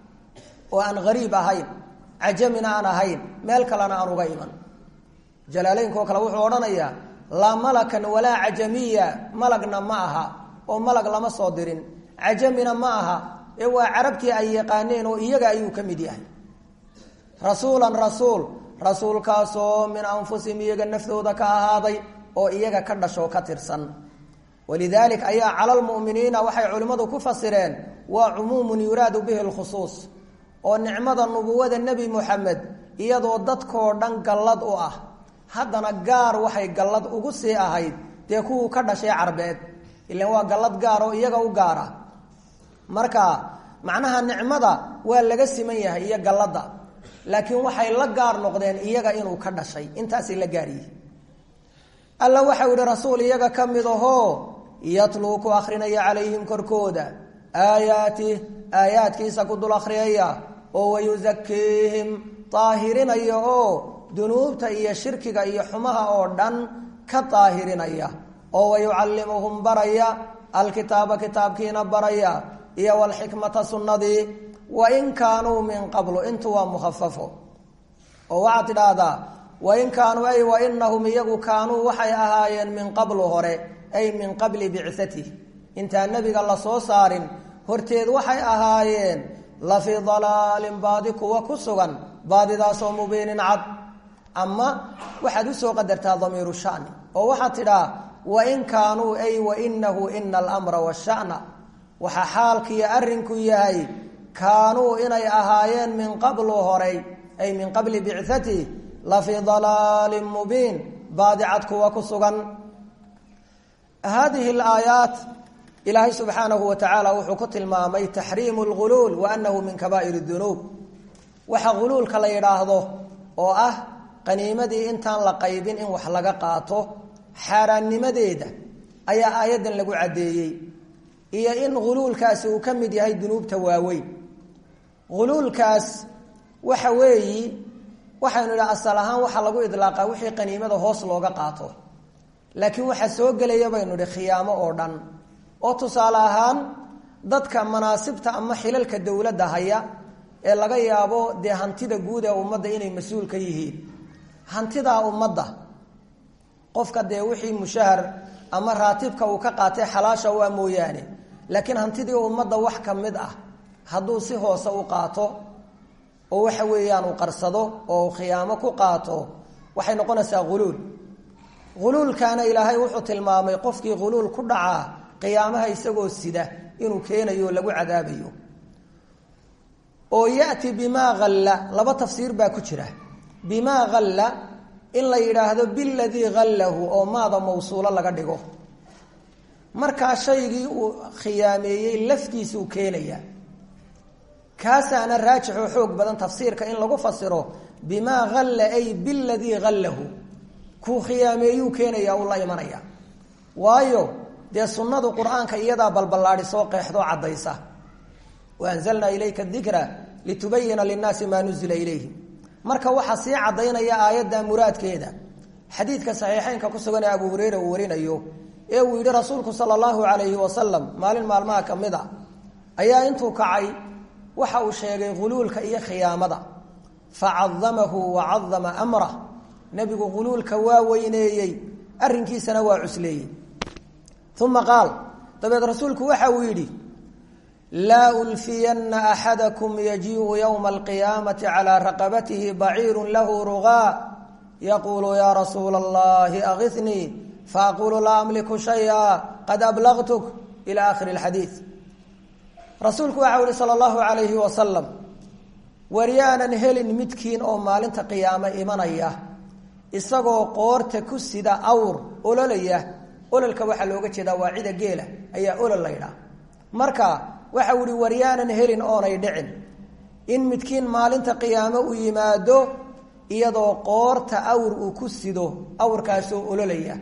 oo aan hariib ahayn cajamina aan ahayn meel kalena aan uga iman jalaaleynko kale wuxuu odhanayaa laa malakan walaa cajamiya malagna ma aha oo malag lama soo dirin cajamina ma aha ee waa carabtii ay yaqaaneen oo iyaga ayuu ka mid yahay rasuulan rasuul rasuulkaasoo min anfusihim iyaga naftooda ka ahaaday oo iyaga ka dhashoo ka tirsan walidaalik ayaa cala lmu'miniina waxay culimmadu ku fasireen waa cumuumun yuraadu bihi lkhusuus oo nicmada nubuwada nebi moxamed iyadoo dadkoo dhan gallad u ah haddana gaar waxay gallad ugu sii ahayd dee kuwuu ka dhashay carbeed ilan waa gallad gaar oo iyaga u gaara marka macnaha nicmada waa laga siman yahay iyo galladda laakiin waxay la gaar noqdeen iyaga inuu ka dhashay intaasay la gaaryihin alla waxau yihi rasuul iyaga ka mid ahoo yatluu ku akrinaya calayhim korkooda aayaatih aayaadkiisa ku dul akhriyaya oo wayusakiihim daahirinaya oo dunuubta iyo shirkiga iyo xumaha oo dhan ka daahirinaya oo wayucallimuhum baraya alkitaaba kitaabkiina baraya iyo walxikmata sunnadii wain kaanuu min qablu intu waa mukhafafo oo waxaad tidhaahdaa wain kaanuu ay wainahum iyagu kaanuu waxay ahaayeen min qablu hore ay min qabli bicatih intaan nebiga la soo saarin horteed waxay ahaayeen la fii dalaalin baadi kuwa ku sugan baadidaasoo mubiinin cad ama waxaad usoo qadartaa damiiru shani oo waxaad tidhaa wain kaanuu ay wainahu ina almra washana waxaa xaalkiiyo arrinku yahay kaanuu inay ahaayeen min qablu horay ay min qabli bicatih la fii dalaalin mubiin baadicad kuwa ku sugan hadihi alaayaat ilaahay subxaanahu wa tacaala wuxuu ku tilmaamay taxriimu lguluul wa annahu min kabaa'ir dunuub waxa guluulka la yidhaahdo oo ah qaniimadii intaan la qaybin in wax laga qaato xaaraannimadeeda ayaa aayaddan lagu caddeeyey iyo in guluulkaasi uu ka mid yahay dunuubta waaweyn guluulkaas waxa weeyi waxaynu idhaha asal ahaan waxaa lagu idlaaqaa wixii qaniimada hoos looga qaato laakiin waxaa soo gelaya baynu idhi khiyaamo oo dhan oo tusaale ahaan dadka manaasibta ama xilalka dowladda haya ee laga yaabo dee hantida guud ee ummadda inay mas-uul ka yihiin hantidaa ummadda qofka dee wixii mushahar ama raatibka uu ka qaatay xalaasha waa mooyaane laakiin hantidii ummadda wax ka mid ah hadduu si hoose u qaato oo waxa weeyaan uu qarsado oo uu khiyaamo ku qaato waxay noqonaysaa huluul huluulkaana ilaahay wuxuu tilmaamay qofkii huluul ku dhacaa qiyaamaha isagoo sida inuu keenayo lagu cadaabayo oo yati bimaa alla laba tafsiir baa ku jira bimaa halla in la yidhaahdo biladii hallahu oo maada mawsuulo laga dhigo markaa shaygii uu khiyaameeyey laftiisuu keenaya kaasaana raajixoo xoog badan tafsiirka in lagu fasiro bimaa halla ay biladii hallahu kuu khiyaameeyuu keenaya uu la imanaya waayo dee sunnadu qur-aanka iyadaa balballaadhisoo qeexdoo caddaysa wa anzalnaa ilayka dikra litubayina linnaasi maa nuzila ilayhim marka waxaa sii caddaynaya aayadda muraadkeeda xadiidka saxiixeynka ku sugan ee abu hureyra uu warinayo ee uu yidhi rasuulku sala allahu calayhi wasalam maalin maalmaha ka mid a ayaa intuu kacay waxa uu sheegay huluulka iyo khiyaamada facadamahu wa cadama amrah nebigu huluulka waa weyneeyey arrinkiisana waa cusleeyey uma qaal dabeed rasuulku waxa uu yidhi laa ulfiyana axadakum yajiiu yowma alqiyaamati calaa raqabatihi baciiru lahu rugaa yaquulu yaa rasuula allahi agisnii faaqulu laa amliku shaya qad ablagtuk ila akhiri lxadiid rasuulku waxa u yihi sala allahu alayhi wasalam waryaanan helin midkiin oo maalinta qiyaame imanaya isagoo qoorta ku sida awr ololaya ololka waxaa looga jeedaa waa cida geela ayaa olol la ydhaa marka waxa u ihi waryaanan helin oonay dhicin in midkiin maalinta qiyaame u yimaado iyadoo qoorta awr uu ku sido awrkaasoo ololaya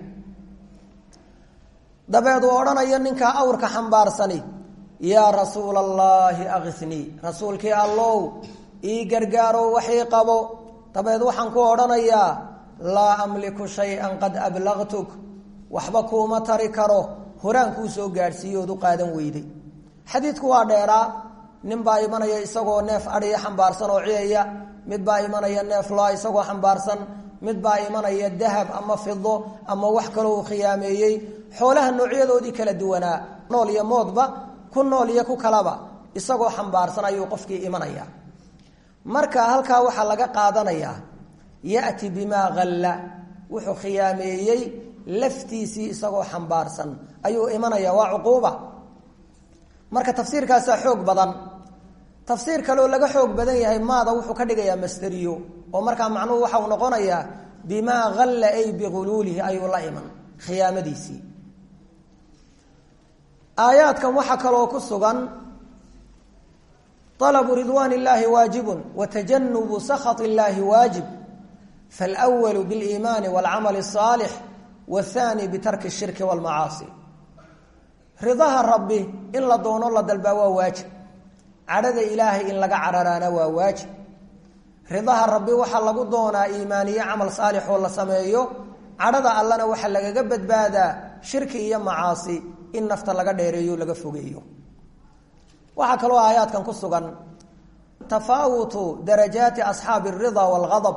dabeed uu odhanayo ninkaa awrka xambaarsani yaa rasuula allaahi akisnii rasuulkii allow ii gargaaro waxii qabo dabeed waxaan ku odhanayaa laa amliku shay-an qad ablagtuk waxba kuuma tari karo horaan kuu soo gaadhsiiye ood u qaadan weyday xadiidku waa dheeraa nin baa imanaya isagoo neef adhiya xambaarsan oo ciyaya mid baa imanaya neef loa isagoo xambaarsan mid baa imanaya dahab ama fido ama wax kaloo uu khiyaameeyey xoolaha noocyadoodii kala duwanaa nool iyo moodba ku nool iyo ku kalaba isagoo xambaarsan ayuu qofkii imanaya marka halkaa waxaa laga qaadanayaa yati bimaa halla wuxuu khiyaameeyey laftiisii isagoo xambaarsan ayuu imanaya waa cuquuba marka tafsiirkaasaa xoog badan tafsiir kaleoo laga xoog badan yahay maada wuxuu ka dhigayaa masteriyo oo markaa macnuhu waxa uu noqonayaa bimaa halla ay bihuluulihi ayuu la iman khiyaamadiisii aayaadkan waxaa kaloo ku sugan alabu ridwaan illaahi waajibun wa tajanubu sakhat illaahi waajib falwalu biliimaani walcamali asaalix wathani bitarki shirki walmacaasi ridaha rabbi in la doono la dalbaa waa waajib cadhada ilaahay in laga cararaana waa waajib ridaha rabbi waxaa lagu doonaa iimaaniyo camal saalix oo la sameeyo cadhada allana waxaa lagaga badbaadaa shirki iyo macaasi in nafta laga dheereeyo laga fogeeyo waxaa kaloo aayaadkan ku sugan tafaawutu darajaati asxaabi alridaa waalghadab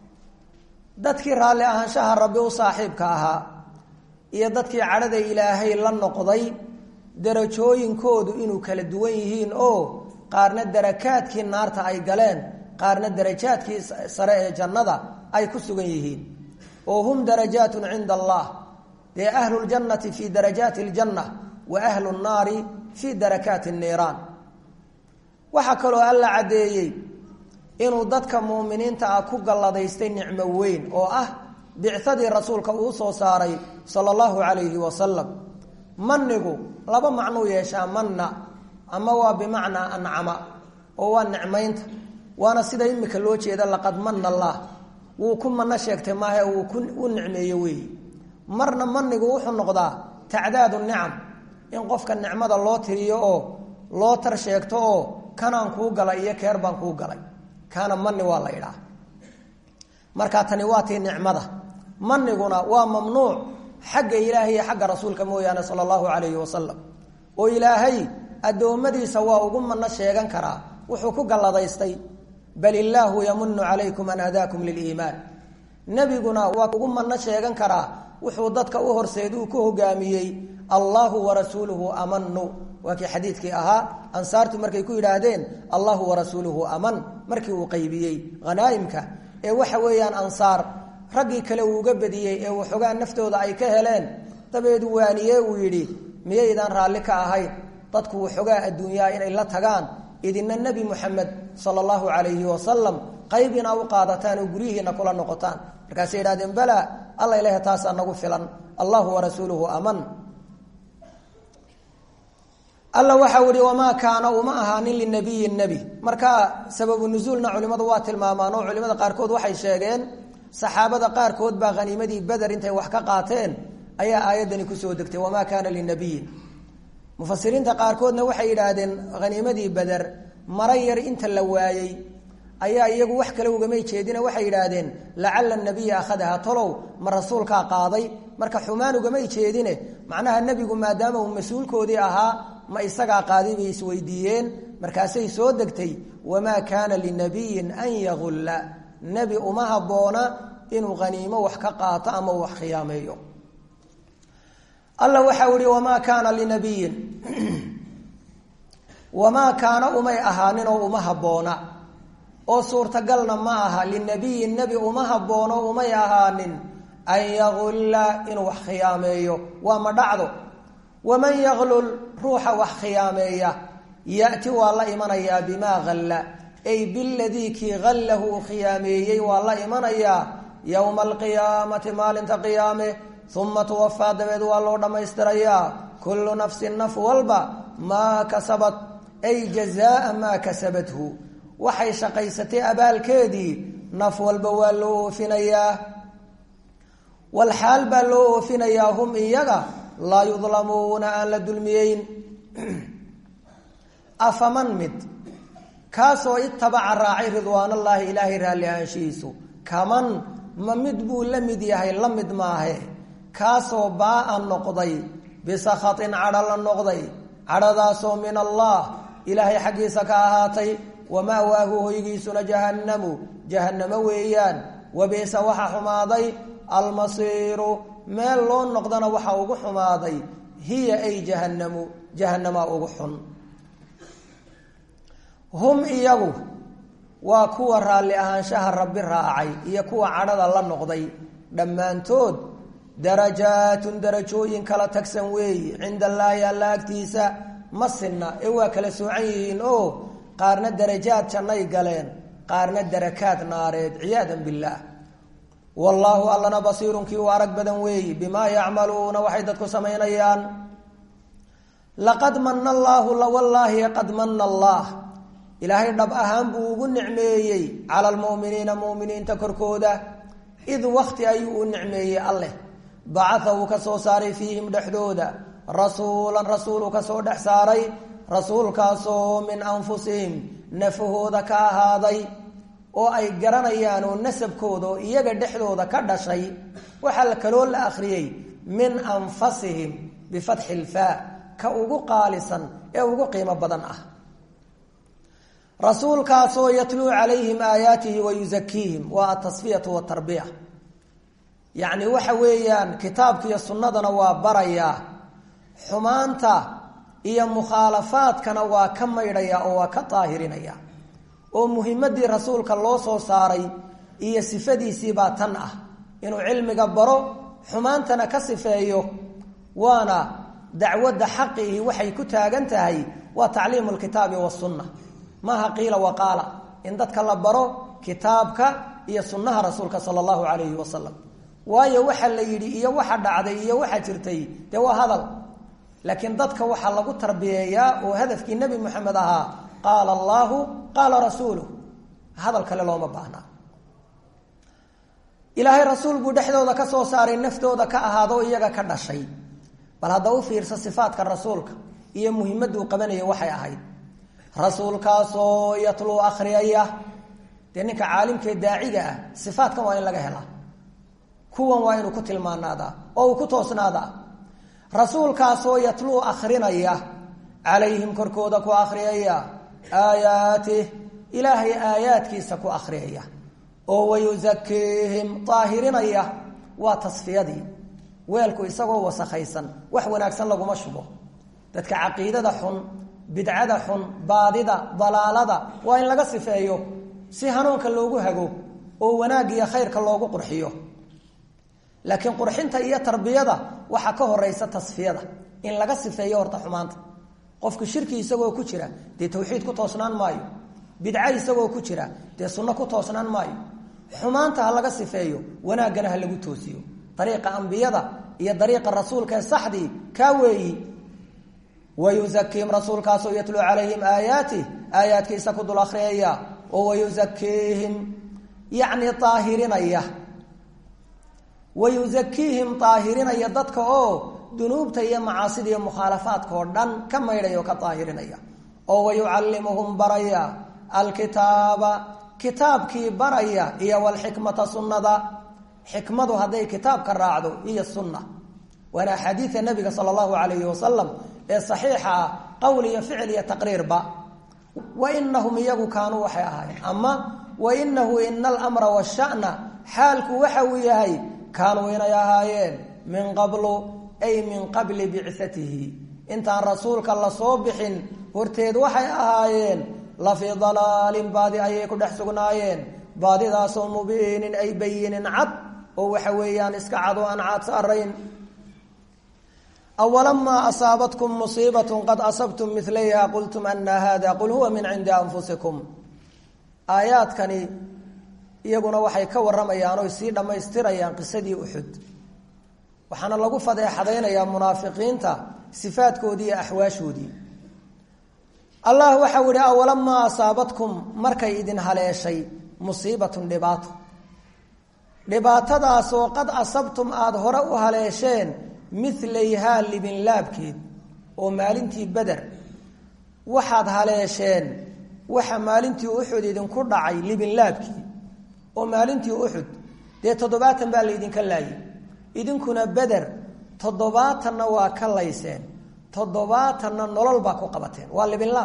dadkii raalli ahaanshaha rabbi u saaxiibka ahaa iyo dadkii cadhada ilaahay la noqday darajooyinkoodu inuu kala duwan yihiin oo qaarna darakaadkii naarta ay galeen qaarna darajaadkii sare ee jannada ay ku sugan yihiin oo hum darajaatun cinda allah dee ahlu ljannati fii darajaati aljanna wa ahlu nnaari fii darakaati niiraan waxaa kaloo alla caddeeyey inuu dadka muuminiinta ah ku galladaystay nicmo weyn oo ah bicadii rasuulka uu soo saaray sala allahu calayhi wasalam manigu laba macnuu yeeshaa manna ama waa bimacnaa ancama oo waa nicmaynta waana sida imika loo jeeda laqad mana allah wuu ku mano sheegtay maahe wuu ku u nicmeeye weeyi marna manigu wuxuu noqdaa tacdaadu nicam in qofka nicmada loo tiriyo oo loo tar sheegto oo kanaan kuu galay iyo keer baan kuu galay kaana mani waa la idhaa markaa tani waa tii nicmada maniguna waa mamnuuc xagga ilaahay iyo xagga rasuulka mooyaane sala allahu calayhi wasalam oo ilaahay addoommadiisa waa ugu mano sheegan karaa wuxuu ku galladaystay bal illaahu yamunu calaykum an hadaakum liliimaan nebiguna waa ugu mano sheegan karaa wuxuu dadka u horseed uu ku hogaamiyey allahu warasuuluhu amanu waa kii xadiidkii ahaa ansaartu markay ku yidhaahdeen allahu warasuuluhu aman markii uu qaybiyey hanaaimka ee waxa weeyaan ansaar raggii kale uu uga badiyey ee waxoogaa naftooda ay ka heleen dabeed waaniye uu yidhi miyaydaan raalli ka ahayn dadku waxoogaa adduunyaha inay la tagaan idina nebi muxamed sala allahu calayhi wasalam qayb inaa u qaadataan oo guryihiina kula noqotaan markaasay yidhahdeen bala alla ilaah taasaa nagu filan allahu warasuuluhu aman alla waxau ihi wamaa kaana uma ahaanin linabiyi nebi marka sababu nusuulna culimmadu waa tilmaamaan oo culimada qaarkood waxay sheegeen saxaabada qaarkood baa haniimadii beder intay wax ka qaateen ayaa aayaddani kusoo degtay wamaa kaana linabiyin mufasiriinta qaarkoodna waxay yidhaahdeen haniimadii beder mara yar inta la waayey ayaa iyagu wax kale ugamay jeedina waxay yidhaahdeen lacala nabiya akhadaha tolow ma rasuulkaa qaaday marka xumaan ugamay jeedine macnaha nebigu maadaama uu mas-uulkoodii ahaa ma isagaa qaaday bay isweydiiyeen markaasay soo degtay wamaa kaana linabiyin an yagulla nebi uma habboona inuu haniimo wax ka qaato ama wax khiyaameeyo alla waxau ihi wamaa kaana linabiyin wamaa kaana umay ahaanin oo uma habboona oo suurtagalna ma aha linabiyin nebi uma habboono umay ahaanin an yagulla inuu wax khiyaameeyo waa ma dhacdo waman yaglul ruuxa wax khiyaameeya yati waa la imanayaa bimaa halla ay biladii kii hallahu uu khiyaameeyey waa la imanayaa yowma alqiyaamati maalinta qiyaame uma tuwafaa dabeed waa loo dhammaystirayaa kullu nafsin naf walba maa kasabat ay jazaa maa kasabathu waxay shaqaysatay abaalkeedii naf walba waa loo oofinayaa walxaal baa loo oofinayaa hum iyaga laa yudlamuuna aan la dulmiyeyn afaman mid kaasoo itabaca raacay ridwaanallaahi ilaahay raalli ahaanshihiisu kaman ma mid buu la mid yahay la mid maahe kaasoo baa-a noqday bisakhatin cadho la noqday cadhadaasoo min allah ilaahay xaggiisa ka ahaatay wama'waahu hoygiisuna jahannamu jahannamo weeyaan wabi'sa waxa xumaaday almasiiru meel loo noqdana waxa ugu xumaaday hiya ay jahannamu jahannamaa ugu xun hum iyagu waa kuwa raalli ahaanshaha rabbi raacay iyo kuwa cadhada la noqday dhammaantood darajaatun darajooyin kala tagsan weeyi cinda allaahi alla agtiisa ma sinna ee waa kala soocan yihiin oo qaarna darajaad jannay galeen qaarna darakaad naareed ciyaadan billaah wallaahu allana basiirunkii u arag badan weeyi bimaa yacmaluuna waxay dadku samaynayaan laqad mana allaahu lawallaahi qad mana allaah ilaahay dhab ahaan buu ugu nicmeeyey cala almu'miniina mu'miniinta korkooda id wakti ayuu u nicmeeyey alleh bacaa uu ka soo saaray fiihim dhexdooda rasuulan rasuul uu ka soo dhex saaray rasuulkaasoo min anfusihim nafahooda ka ahaaday oo ay garanayaan oo nasabkooda oo iyaga dhexdooda ka dhashay waxaa kaloo la akhriyey min anfasihim bifatxi ilfaa ka ugu qaalisan ee ugu qiimo badan ah rasuulkaasoo yatluu calayhim aayaatihi wa yusakiihim waa atasfiyatu watarbiya yacni waxa weeyaan kitaabkiiyo sunnadana waa barayaa xumaanta iyo mukhaalafaadkana waa ka maydhaya oo waa ka daahirinaya oo muhimadii rasuulka loo soo saaray iyo sifadiisiibaa tan ah inuu cilmiga baro xumaantana ka sifeeyo waana dacwadda xaqiihi waxay ku taagan tahay waa tacliimu lkitaabi wasunna maaha qiila waqaala in dadka la baro kitaabka iyo sunnaha rasuulka sala allahu calayhi wasalam waayo waxa la yidhi iyo waxa dhacday iyo waxa jirtay dee waa hadal laakiin dadka waxaa lagu tarbiyeeyaa oo hadafkii nebi moxamed ahaa qaala allaahu qaala rasuuluh hadal kale looma baahnaa ilaahay rasuul buu dhexdooda ka soo saaray naftooda ka ahaado iyaga ka dhashay bal hadda u fiirsa sifaadka rasuulka iyo muhimaduu qabanaya waxay ahayd rasuulkaasoo yatluu akhriyaya dee ninka caalimkee daaciga ah sifaadkan waa in laga helaa kuwan waa inuu ku tilmaanaadaa oo uu ku toosnaadaa rasuulkaasoo yatluu akhrinaya calayhim korkooda ku akhriyaya aayaatih ilaahay aayaadkiisa ku akhriyaya oo wayusakiihim daahirinaya waa tasfiyadii weelku isagoo wasakhaysan wax wanaagsan laguma shubo dadka caqiidada xun bidcada xun baadida dalaalada waa in laga sifeeyo si hanuunka loogu hago oo wanaag iyo khayrka loogu qurxiyo laakiin qurxinta iyo tarbiyada waxaa ka horeysa tasfiyada in laga sifeeyo horta xumaanta qofku shirki isagoo ku jira dee tawxiid ku toosnaan maayo bidca isagoo ku jira dee sunno ku toosnaan maayo xumaanta ha laga sifeeyo wanaaggana ha lagu toosiyo dariiqa ambiyada iyo dariiqa rasuulka ee saxdii kaa weeyi wayuzakiihim rasuulkaasoo yatluu calayhim aayaatih aayaadkiisa ku dul akhriyaya oo wayuzakiihim yacni aahirinaya wayuzakiihim aahirinaya dadka oo dunuubta iyo macaasida iyo mukhaalafaadka oo dhan ka maydhaya oo ka aahirinaya oo wayucallimuhum baraya alkitaaba kitaabkii baraya iyo walxikmata sunnada xikmadu hadday kitaabka raacdo iyo sunna waana axaadiida nabiga sala allahu calayhi wasalam ee saxiixa ah qowl iyo ficil iyo taqriirba wa inahum iyagu kaanuu waxay ahaayeen ama wa inahu ina alamra washana xaalku waxa uu yahay kaanuu inay ahaayeen min qablu ay min qabli bicatihi intaan rasuulka lasoo bixin horteed waxay ahaayeen la fii dalaalin baadi ayay ku dhex sugnaayeen baadidaasoo mubiinin ay bayinin cad oo waxa weeyaan iska cad oo aan caad saarayn awalamaa asaabatkum musiibat qad asabtum milayha qultum ana hada qul huwa min cindi anfusikum aayaadkani iyaguna waxay ka waramayaan oy sii dhammaystirayaan qisadii uxud waxaana lagu fadeexadaynayaa munaafiqiinta sifaadkoodii iyo axwaashoodii allah waxau yihi awalamaa asaabatkum markay idin haleeshay musiibatun dhibaato dhibaatadaasoo qad asabtum aada hore u haleesheen milayhaa libinlaabkeed oo maalintii beder waxaad haleesheen waxa maalintii uxud idinku dhacay libinlaabkii oo maalintii uxud dee toddobaatan baa laydinka laayay idinkuna beder toddobaatanna waa ka layseen toddobaatanna nolol baa ku qabateen waa libinlaab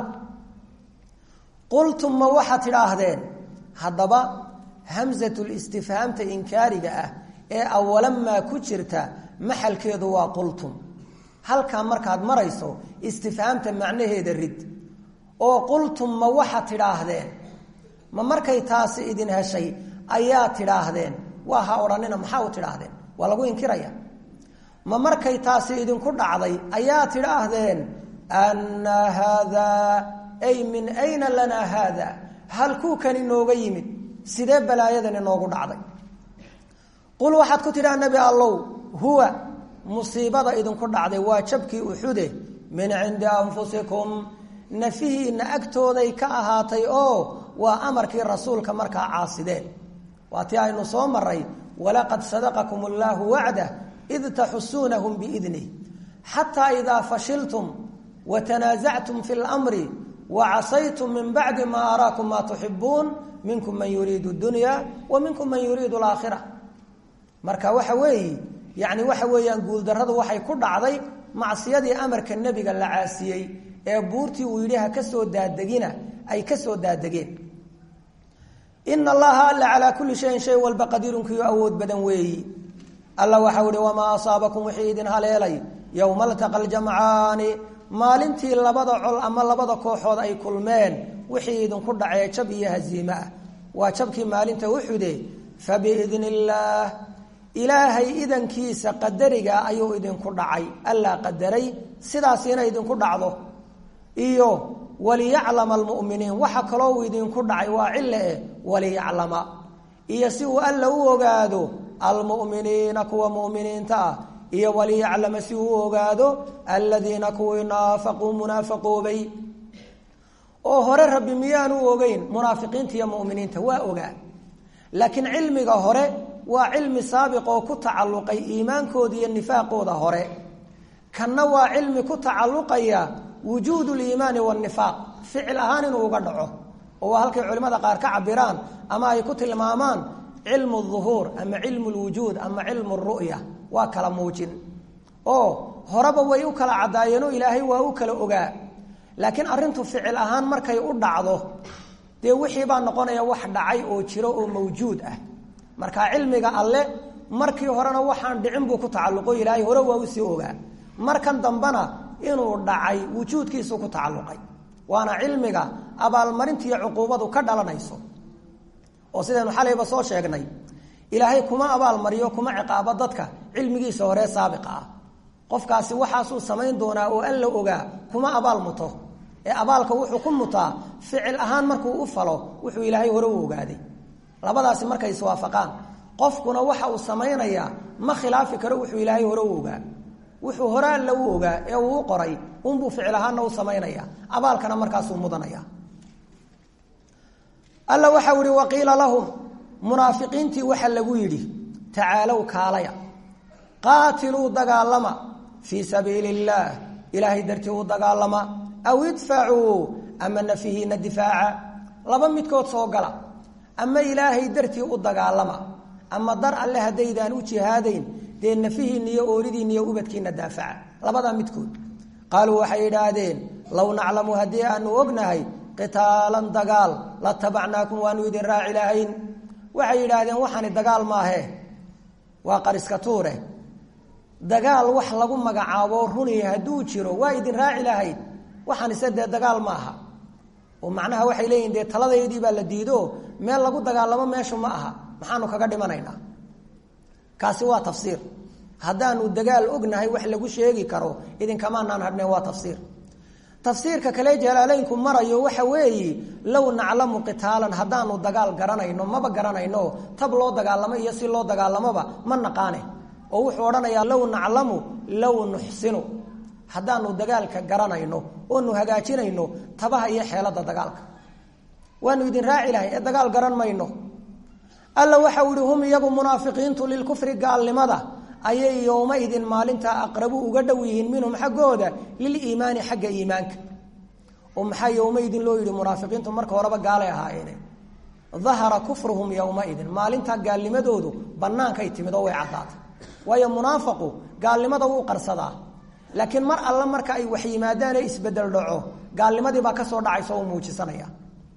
qultum ma waxaad tidhaahdeen haddaba hamsatul istifhaamta inkaariga ah ee awalamaa ku jirta maxalkeedu waa qultum halkaa markaad marayso istifhaamta macnaheeda rid oo qultum ma waxaad tidhaahdeen ma markay taasi idin heshay ayaa tidhaahdeen waa ha odhanina maxaa u tidhaahdeen waa lagu inkiraya ma markay taasi idinku dhacday ayaa tidhaahdeen anna haadaa ay min ayna lanaa haada halkuukani nooga yimid sidee balaayadani noogu dhacday qul waxaad ku tidhaha nebi allow huwa musiibada idinku dhacday waa jabkii uxude min cindi anfusikum nafihiinna agtooday ka ahaatay oo waa amarkii rasuulka markaa caasideen waa tii aynu soo maray walaqad sadaqakum allaahu wacdah id taxusuunahum biidnih xataa idaa fashiltum watanaasactum fi lmri wacasaytum min bacdi maa araakum maa tuxibuun minkum man yuriidu dunya wa minkum man yuriidu alaakhira marka waxa weeyi yani waxa weeyaan guuldarradu waxay ku dhacday macsiyadii amarka nebiga la caasiyey ee buurtii uu yidhi ha ka soo daadegina ay ka soo daadegeen ina allaha alla calaa kulli shayin shay walba qadiirunkiyo awood badan weeyi alla waxau ihi wamaa asaabakum wixii idin haleelay yowma altaqa aljamcaani maalintii labada col ama labada kooxood ay kulmeen wixii idinku dhacee jab iyo haziime ah waa jabkii maalinta uxude fabiidn illaah ilaahay idankiisa qadariga ayuu idinku dhacay allaa qadaray sidaasina idinku dhacdo iyo waliyaclama almu'miniin waxa kaloo uu idinku dhacay waa cille eh waliyaclama iyo si uu alla u ogaado almu'miniina kuwa mu'miniinta ah iyo waliyaclama si uu u ogaado aladiina kuwii naafaquu munaafaqoobay oo hore rabbi miyaanu ogeyn munaafiqiinta iyo mu'miniinta waa ogaa laakiin cilmiga hore waa cilmi saabiq oo ku tacalluqay iimaankooda iyo nifaaqooda hore kanna waa cilmi ku tacalluqaya wujuud liimaani wanifaaq ficil ahaan inuu uga dhaco oo waa halkay culimmada qaar ka cabiraan ama ay ku tilmaamaan cilmu duhuur ama cilmu lwujuud ama cilmu ru'ya waa kala muujin oo horeba way u kala caddaayeenoo ilaahay waa u kala ogaa laakiin arrintu ficil ahaan markay u dhacdo dee wixii baa noqonaya wax dhacay oo jiro oo mawjuud ah marka cilmiga alle markii horena waxaan dhicin buu ku tacalluqo ilaahay hore waa usii ogaa markan dambena inuu dhacay wujuudkiisu ku tacalluqay waana cilmiga abaalmarinta iyo cuquubadu ka dhalanayso oo sidaynu xalayba soo sheegnay ilaahay kuma abaalmariyo kuma ciqaabo dadka cilmigiisa horee saabiqa ah qofkaasi waxaasuu samayn doonaa oo alla ogaa kuma abaal muto ee abaalka wuxuu ku mutaa ficil ahaan markuu u falo wuxuu ilaahay hore u ogaaday labadaasi markay iswaafaqaan qofkuna waxa uu samaynayaa ma khilaafi karo wuxuu ilaahay hore u ogaa wuxuu hore alla u ogaa ee uu u qoray unbuu ficil ahaanna u samaynaya abaalkana markaasuu mudanaya alla waxau ihi waqiila lahum munaafiqiintii waxa lagu yidhi tacaalow kaalaya qaatiluu dagaalama fii sabiili illaah ilaahay dartii u dagaalama aw idfacuu ama nafihiina difaaca laba midkood soo gala ama ilaahay dartii u dagaalama ama dar alle haddaydaan u jihaadayn dee nafihiinna iyo ooridiinna iyo ubadkiina daafaca labadaa midkood qaaluu waxay idhaahdeen low naclamu haddii aanu ognahay qitaalan dagaal la tabacnaakum waanu idin raaci lahayn waxay yidhaahdeen waxaani dagaal maahe waa qariska tuure dagaal wax lagu magacaabo runi hadduu jiro waa idin raaci lahayd waxaan ise dee dagaal ma aha oo macnaha waxay leeyihin dee taladaydii baa la diido meel lagu dagaalamo meeshu ma aha maxaanu kaga dhimanaynaa kaasi waa tafsiir haddaanu dagaal ognahay wax lagu sheegi karo idinkamaanaan hadhneen waa tafsiir tafsiirka kale jalaaleynku marayo waxa weeye low naclamu qitaalan haddaanu dagaal garanayno maba garanayno tab loo dagaalamo iyo si loo dagaalamoba ma naqaane oo wuxuu odhanayaa low naclamu low nuxsinu haddaanu dagaalka garanayno oonu hagaajinayno tabaha iyo xeelada dagaalka waanu idin raaci lahay ee dagaal garan mayno alla waxau ihi hum iyagu munaafiqiintu lilkufri gaalnimada ayay yowmaidin maalintaa aqrabu uga dhow yihiin minhum xaggooda liliimaani xagga iimaanka oo maxaa yowmaidin loo yidhi munaafiqiintu marka horeba gaalay ahaayeene dahara kufruhum yowmaidin maalintaa gaalnimadoodu bannaankay timid oo way caddaatay waayo munaafaqu gaalnimada wuu qarsadaa laakiin mar alle marka ay wax yimaadaan ee isbedel dhaco gaalnimadii baa kasoo dhacaysa oo muujisanaya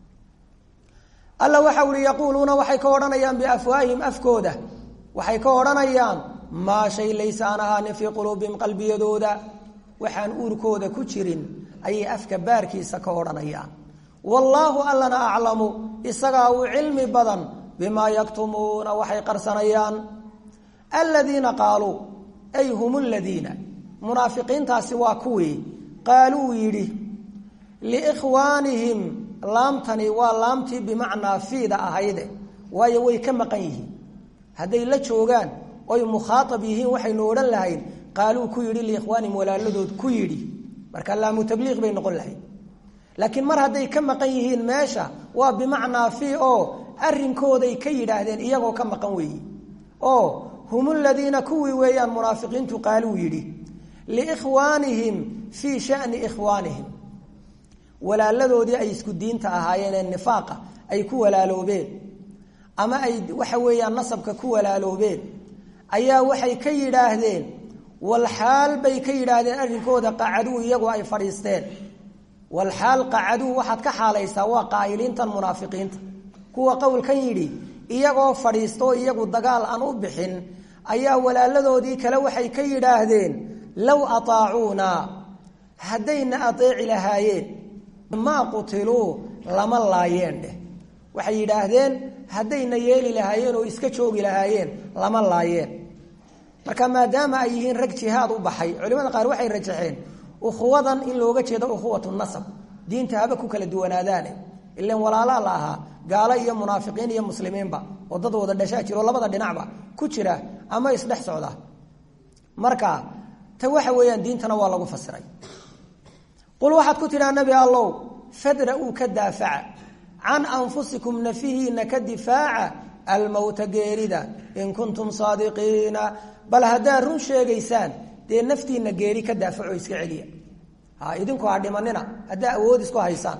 alla waxa uhi yaquuluuna waxay ka odhanayaan biafwaahihim afkooda waxay ka odhanayaan maa shay laysa aan ahaanin fii quluubihim qalbiyadooda waxaan uurkooda ku jirin ayay afka baarkiisa ka odhanayaan wallaahu allana aclamu isagaa uu cilmi badan bimaa yaktumuuna waxay qarsanayaan aladiina qaaluu ay hum ladiina munaafiqiintaasi waa kuwii qaaluu yidhi liikhwaanihim laamtani waa laamtii bimacnaa fiida ahayde waayo way ka maqan yihiin hadday la joogaan oy mukhaaab yihiin waxaynu odhan lahayn qaaluu ku yidhi liikhwaanihim walaaladood ku yidhi marka laamu tabliiq bay noqon lahayd laakiin mar hadday ka maqan yihiin meesha waa bimacnaa fii oo arinkooday ka yidhaahdeen iyagoo ka maqan weeyi oo hum ladiina kuwii weeyaan munaafiqiintu qaaluu yidhi liikhwaanihim fii shani ikhwaanihim walaaladoodii ay isku diinta ahaayeenee nifaaqa ay ku walaaloobeen ama ay waxa weeyaan nasabka ku walaaloobeen ayaa waxay ka yidhaahdeen walxaal bay ka yidhaahdeen arrinkooda qacaduu iyagu ay fadhiisteen walxaal qacaduu waxaad ka xaalaysaa waa qaa'iliintan munaafiqiinta kuwa qowlkan yidhi iyagoo fadhiistoo iyagu dagaal aan u bixin ayaa walaaladoodii kale waxay ka yidhaahdeen low ataacuuna haddayna ateeci lahaayeen maa qutiluu lama laayeen dheh waxay yidhaahdeen haddayna yeeli lahaayeen oo iska joogi lahaayeen lama laayeen marka maadaama ay yihiin rag jihaad u baxay culimada qaar waxay rajaxeen ukhuwadan in looga jeedo ukhuwatu nasab diinta haba ku kala duwanaadaane ilan walaalaa la ahaa gaalo iyo munaafiqiin iyo muslimiinba oo dad wada dhashaa jiro labada dhinacba ku jira ama isdhex socda marka ta waxa weeyaan diintana waa lagu fasiray qul waxaad ku tidhaa nebi allow fadra-uu ka daafaca can anfusikum nafihiina ka difaaca almowta geerida in kuntum saadiqiina bal haddaad run sheegaysaan dee naftiina geeri ka daafaco iska celiya ha idinku ha dhimanina haddaa awood isku haysaan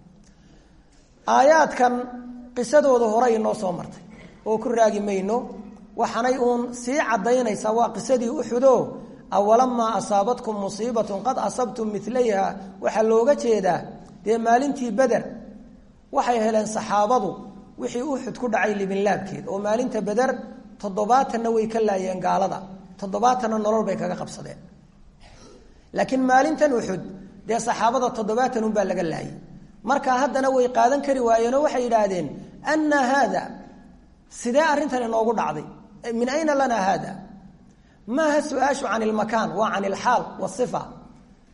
aayaadkan qisadooda hore inoo soo martay oo ku raagi mayno waxaanay uun sii caddaynaysaa waa qisadii uxudo awalamaa asaabatkum musiibatun qad asabtum milayha waxaa looga jeedaa dee maalintii beder waxay heleen saxaabadu wixii uxud ku dhacay libinlaabkeed oo maalinta beder toddobaatanna way ka laayeen gaalada toddobaatanna nolol bay kaga qabsadeen laakiin maalintan uxud dee saxaabada toddobaatan unbaa laga laayay markaa haddana way qaadan kari waayeenoo waxay yidhaahdeen anna haada sidee arrintan inoogu dhacday min ayna lanaa haada maaha su-aashu can ilmakaan waa can ilxaal wasifa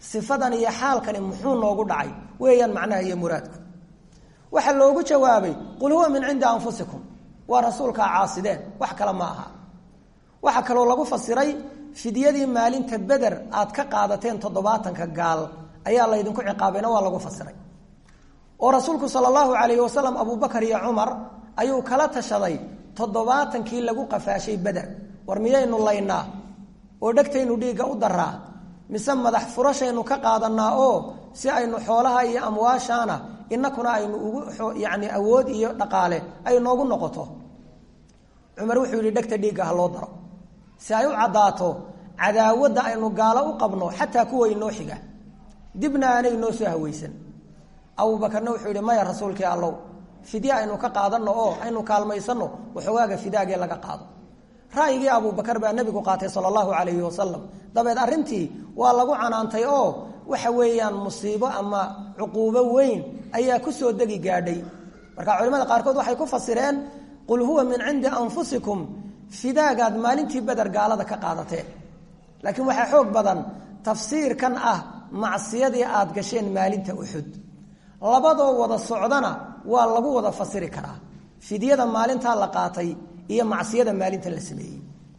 sifadan iyo xaalkani muxuu noogu dhacay weeyaan macnaha iyo muraadku waxaa loogu jawaabay qul huwa min cindi anfusikum waa rasuulkaa caasideen wax kale ma aha waxaa kaloo lagu fasiray fidyadii maalinta beder aad ka qaadateen toddobaatanka gaal ayaa laydinku ciqaabayna waa lagu fasiray oo rasuulku sala allahu calayhi wasalam abubakar iyo cumar ayuu kala tashaday toddobaatankii lagu qafaashay beder war miyaynu laynaa oo dhegtaynu dhiigga u daraa mise madax furashaynu ka qaadanaa oo si aynu xoolaha iyo amwaashaana inakuna aynu ugu yani awood iyo dhaqaale ay noogu noqoto cumar wuxuu yidhi dhegta dhiigga ha loo daro si ay u caddaato cadaawadda aynu gaalo u qabno xataa kuwa inoo xiga dibna aanay noo soo hawaysan abubakarna wuxuu yidhi maya rasuulkii allow fidye aynu ka qaadanno oo aynu kaalmaysanno waxoogaaga fidaagee laga qaado ra'yigii abubakar baa nebigu qaatay sala allahu calayhi wasalam dabeed arrintii waa lagu canaantay oo waxa weeyaan musiibo ama cuquubo weyn ayaa ku soo degi gaadhay marka culimada qaarkood waxay ku fasireen qul huwa min cindi anfusikum fidaagaad maalintii beder gaalada ka qaadateen laakiin waxaa xoog badan tafsiirkan ah macsiyadii aad gasheen maalinta uxud labadoo wada socdana waa lagu wada fasiri karaa fidyada maalintaa la qaatay iyo macsiyada maalinta la sameeyey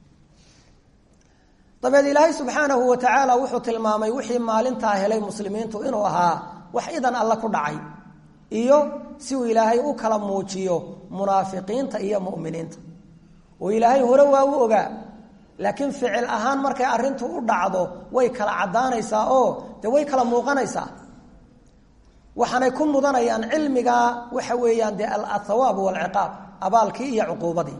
dabeed ilaahay subxaanahu wa tacaala wuxuu tilmaamay wixii maalintaa helay muslimiintu inuu ahaa wax idan alle ku dhacay iyo si uu ilaahay u kala muujiyo munaafiqiinta iyo mu'miniinta oo ilaahay hore waa u ogaa laakiin ficil ahaan markay arrintu u dhacdo way kala caddaanaysaa oo dee way kala muuqanaysaa waxaanay ku mudanayaan cilmigaa waxa weeyaan dee althawaab walciqaab abaalkii iyo cuquubadii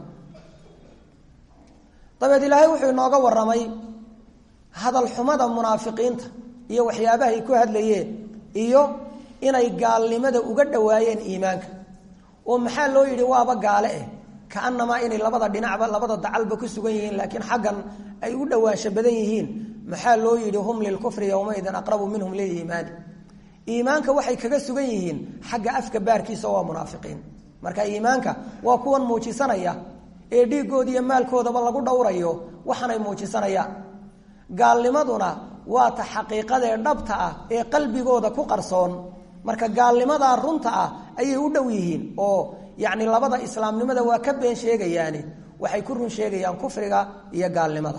dabeed ilaahay wuxuu inooga warramay hadal xumada munaafiqiinta iyo waxyaabahay ku hadlayeen iyo inay gaalnimada uga dhowaayeen iimaanka oo maxaa loo yidhi waaba gaale eh kaanamaa inay labada dhinacba labada dacalba ku sugan yihiin laakiin xaggan ay u dhowaansho badan yihiin maxaa loo yidhi hum lilkufri yowmaidin aqrabu minhum liliimaani iimaanka waxay kaga sugan yihiin xagga afka baarkiisa waa munaafiqiin marka iimaanka waa kuwan muujisanaya ee dhiigooda iyo maalkoodaba lagu dhowrayo waxaanay muujisanayaan gaalnimaduna waa ta xaqiiqadee dhabta ah ee qalbigooda ku qarsoon marka gaalnimadaa runta ah ayay u dhow yihiin oo yacni labada islaamnimada waa ka been sheegayaani waxay ku run sheegayaan kufriga iyo gaalnimada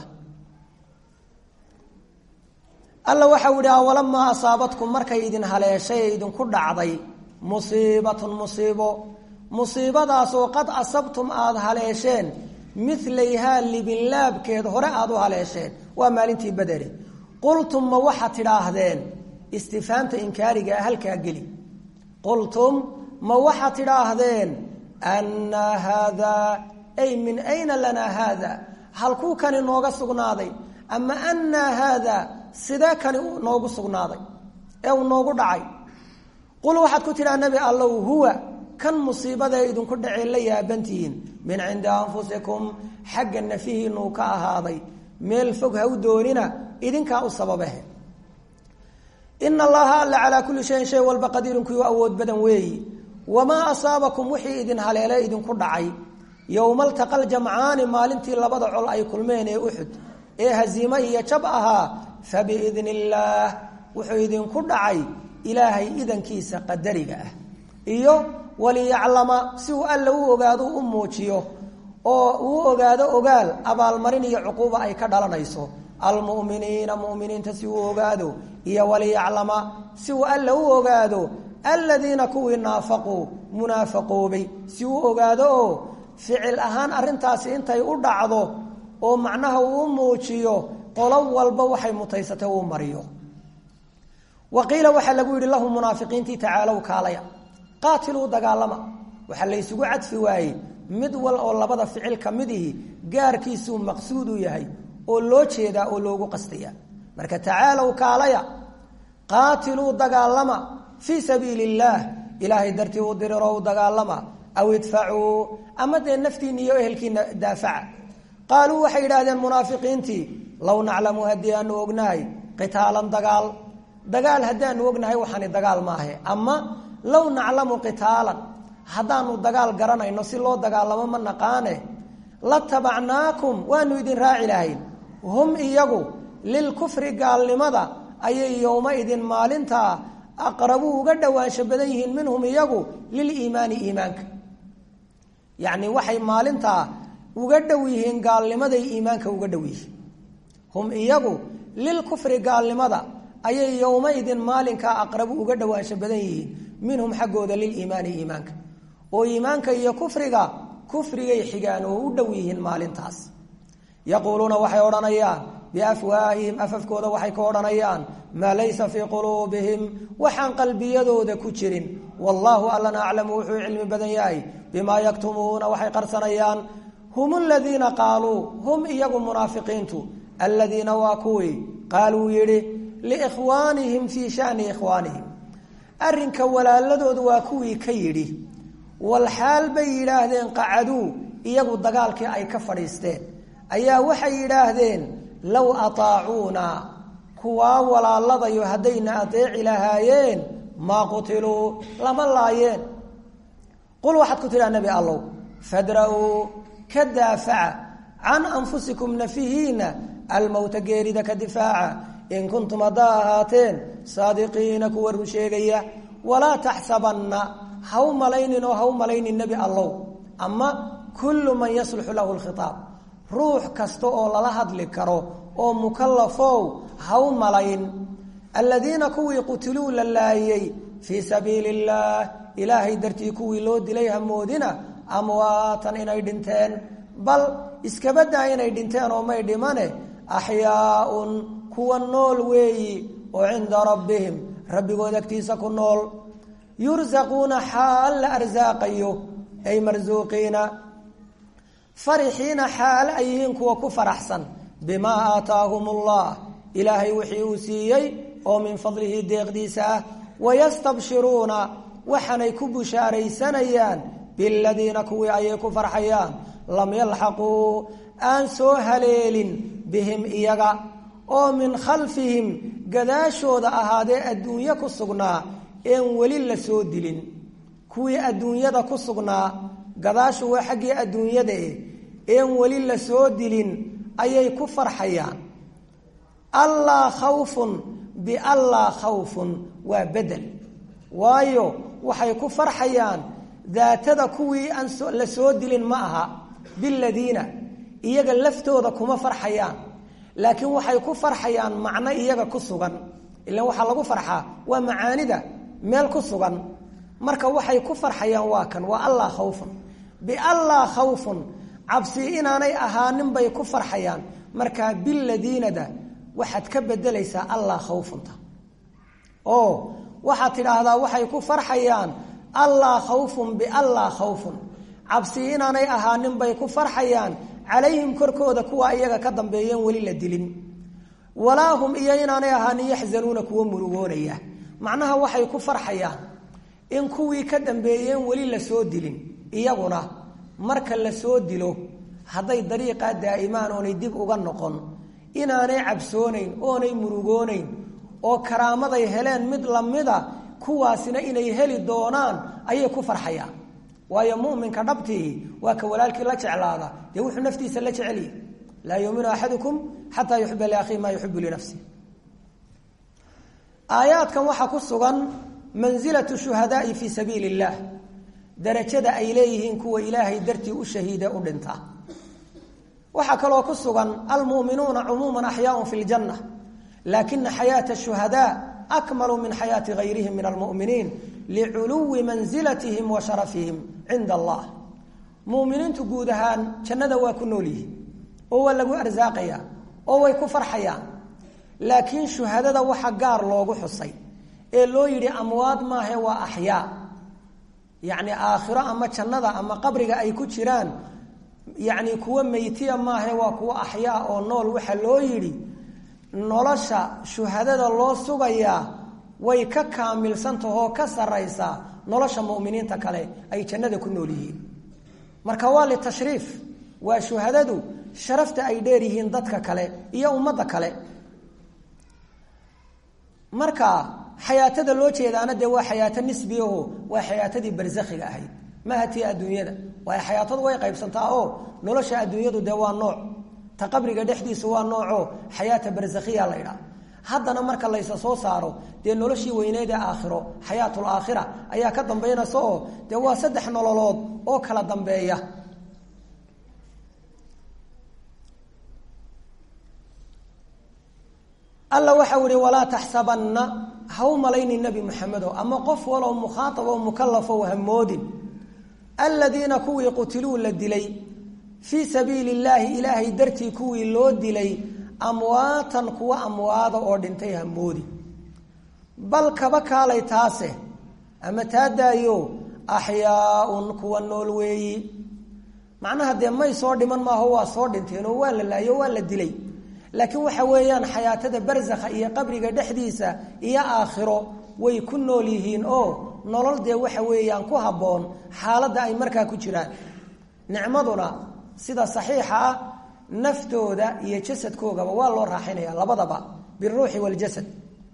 alla waxau idhi awalamaa asaabatkum markay idin haleeshay ee idinku dhacday musiibatun musiibo musiibadaasoo qad asabtum aada haleesheen milayhaa libinlaabkeed hore aada u haleesheen waa maalintii bederi qultum ma waxaad tidhaahdeen istifaamta inkaarigaa halkaa geli qultum ma waxaad tidhaahdeen annaa haadaa ay min ayna lanaa haada halkuu kani nooga sugnaaday ama annaa haadaa sidee kani noogu sugnaaday ee uu noogu dhacay qul waxaad ku tidhaha nebi allow huwa kan musiibadae idinku dhacee la yaabantihiin min cindi anfusikum xagga nafihiinuu ka ahaaday meel fog ha u doonina idinkaa u sababahe ina allaha alla calaa kulli shayin shay walba qadiirun kuyu awood badan weeyi wamaa asaabakum wixii idin haleele idinku dhacay yowma altaqa ljamcaani maalintii labada col ay kulmeen ee uxud ee haziime iyo jab ahaa fabiidni illaah wuxuu idinku dhacay ilaahay idankiisa qadariga ah iyo waliyaclama si uu alla u ogaado u muujiyo oo uu ogaado ogaal abaalmarin iyo cuquuba ay ka dhalanayso almu'miniina mu'miniinta si uu ogaado iyo waliyaclama si uu alla u ogaado aladiina kuwii naafaquu munaafaqoobay si uu ogaado oo ficil ahaan arrintaasi intay u dhacdo oo macnaha uu u muujiyo qolo walba waxay mutaysatay uu mariyo wa qiila waxaa lagu yidhi lahum munaafiqiintii tacaalow kaalaya qaatiluu dagaalama waxaa la ysugu cadfi waayey mid wal oo labada ficil ka midihi gaarkiisuu maqsuud u yahay oo loo jeedaa oo loogu qastaya marka tacaalow kaalaya qaatiluu dagaalama fii sabiili illaah ilaahay dartii u diriro u dagaalama aw idfacuu ama dee naftiina iyo ehelkiina daafaca qaaluu waxay yidhaahdeen munaafiqiintii low naclamu haddii aanu ognahay qitaalan dagaal dagaal haddaanu ognahay waxaani dagaal maahe ama low naclamu qitaalan haddaanu dagaal garanayno si loo dagaalamo ma naqaane la tabacnaakum waanu idin raaci lahayn hum iyagu lilkufri gaalnimada ayay yowma-idin maalintaa aqrabu uga dhowaansho badan yihiin minhum iyagu liliimaani iimaanka yacni waxay maalintaa uga dhow yihiin gaalnimaday iimaanka uga dhow yihiin hum iyagu lilkufri gaalnimada ayay yowma-idin maalinkaa aqrabu uga dhowaansho badan yihiin minhum xaggooda liliimaani iimaanka oo iimaanka iyo kufriga kufrigay xigaan oo u dhow yihiin maalintaas yaquuluuna waxay odhanayaan biafwaahihim afafkooda waxay ka odhanayaan maa laysa fii quluubihim waxaan qalbiyadooda ku jirin wallaahu allana aclamu wuxuu cilmi badan yahay bimaa yaktumuuna waxay qarsanayaan hum aladiina qaaluu hum iyagu munaafiqiintu aladiina waa kuwii qaaluu yidhi liikhwaanihim fii shani ikhwaanihim arrinka walaaladooda waa kuwii ka yidhi walxaal bay yidhaahdeen qacaduu iyagu dagaalkii ay ka fadhiisteen ayaa waxay yidhaahdeen low ataacuuna kuwaa walaaladayo haddayna adeeci lahaayeen maa qutiluu lama laayeen qul waxaad ku tidhaha nebi allow fadra-uu ka daafaca can anfusikum nafihiina almowta geerida ka difaaca in kuntum haddaa ahaateen saadiqiina kuwa run sheegaya walaa taxsabanna ha u malaynin oo ha u malaynin nebi allow ama kullu man yasluxu lahu lkhitaab ruux kasta oo lala hadli karo oo mukallafow ha u malayn aladiina kuwii qutiluu la laayey fii sabiili illaah ilaahay dartii kuwii loo dilay hamoodina amwaatan inay dhinteen bal iskabadaa inay dhinteen oo may dhimane axyaaun kuwa nool weeyi oo cinda rabbihim rabbigood agtiisa ku nool yursaquuna xaal la arsaaqayo ay marsuuqiina farixiina xaal ay yihiin kuwa ku faraxsan bimaa aataahum allah ilaahay wixii uu siiyey oo min fadlihi deeqdiisa ah wayastabshiruuna waxaanay ku bushaaraysanayaan biladiina kuwii ayay ku farxayaan lam yalxaquu aan soo haleelin bihim iyaga oo min khalfihim gadaashooda ahaadee adduunyo ku sugnaa een weli la soo dilin kuwii adduunyada ku sugnaa gadaashu waa xaggii adduunyada eh een weli la soo dilin ayay ku farxayaan allaa khawfun biallaa khawfun waa bedel waayo waxay ku farxayaan daatada kuwii aan la soo dilin ma aha biladiina iyaga laftooda kuma farxayaan laakiin waxay ku farxayaan macno iyaga ku sugan ilaan waxaa lagu farxaa waa macaanida meel ku sugan marka waxay ku farxayaan waa kan waa allaa khawfun biallaa khawfun cabsi inaanay ahaanin bay ku farxayaan markaa biladiinada waxaad ka bedelaysaa allaa khawfunta oo waxaad tidhaahdaa waxay ku farxayaan allaa khawfun biallaa khawfun cabsi inaanay ahaanin bay ku farxayaan calayhim korkooda kuwa iyaga ka dambeeyeen weli la dilin walaa hum iyo inaanay ahaanin yaxzanuuna kuwa murugoonaya macnaha waxay ku farxayaan in kuwii ka dambeeyeen weli la soo dilin iyaguna marka la soo dilo hadday dariiqaa daa'imaan oonay dib uga noqon inaanay cabsoonayn oonay murugoonayn oo karaamaday heleen mid lamida kuwaasina inay heli doonaan ayay ku farxayaan waayo muminka dhabtii waa ka walaalkii la jeclaada dee wuxuu naftiisa la jecelyahy laa yuuminu axadukum xataa yuxiba liakhihi maa yuxibu linafsi aayaadkan waxaa ku sugan mansilatu shuhadaai fii sabiili illaah darajada ay leeyihiin kuwa ilaahay dartii u shahiide u dhinta waxaa kaloo ku sugan almuuminuuna cumuuman axyaaun fi ljanna laakina xayaata shuhadaa akmalu min xayaati gayrihim min almuminiin liculuwi mansilatihim wa sharafihim cinda allah muminiintu guud ahaan jannada waa ku nool yihiin oo waa lagu arsaaqayaa oo way ku farxayaan laakiin shuhadada waxa gaar loogu xusay ee loo yidhi amwaad maahe waa axyaa yacni aakhiro ama jannada ama qabriga ay ku jiraan yacni kuwa meytiya maahe waa kuwa axyaa oo nool waxa loo yidhi nolosha shuhadada loo sugayaa way ka kaamilsantahoo ka saraysaa nolosha muminiinta kale ay jannada ku nool yihiin marka waa litashriif waa shuhadadu sharafta ay dheer yihiin dadka kale iyo ummadda kale marka xayaatada loo jeedaana dee waa xayaato nisbiyaho waa xayaatadii barsakhiga ahayd maaha tii adduunyada waayo xayaatadu way qaybsantaa oo nolosha adduunyadu dee waa nooc ta qabriga dhexdiisu waa nooco xayaata barsakhiya la ydhaha haddana marka laysa soo saaro dee noloshii weyneed ee aakhiro xayaatul aakhira ayaa ka dambaynaysa oo dee waa saddex nololood oo kala dambeeya alla waxau ihi walaa taxsabanna ha u malaynin nebi maxamedo ama qof walow mukhaaab oo mukalafo hamoodin aladiina kuwii qutiluu la dilay fii sabiili illaahi ilaahay dartii kuwii loo dilay amwaatan kuwa amwaada oo dhintay hamoodi bal kaba kaalay taase ama taa daayo axyaaun kuwa nool weeyi macnaha dee may soo dhiman maaho waa soo dhinteen oo waa la laayo waa la dilay laakiin waxa weeyaan xayaatada barsakha iyo qabriga dhexdiisa iyo aakhiro way ku nool yihiin oo nolol dee waxa weeyaan ku habboon xaaladda ay markaa ku jiraan nicmaduna sida saxiixa ah naftooda iyo jasadkoogaba waa loo raaxinaya labadaba biruuxi waljasad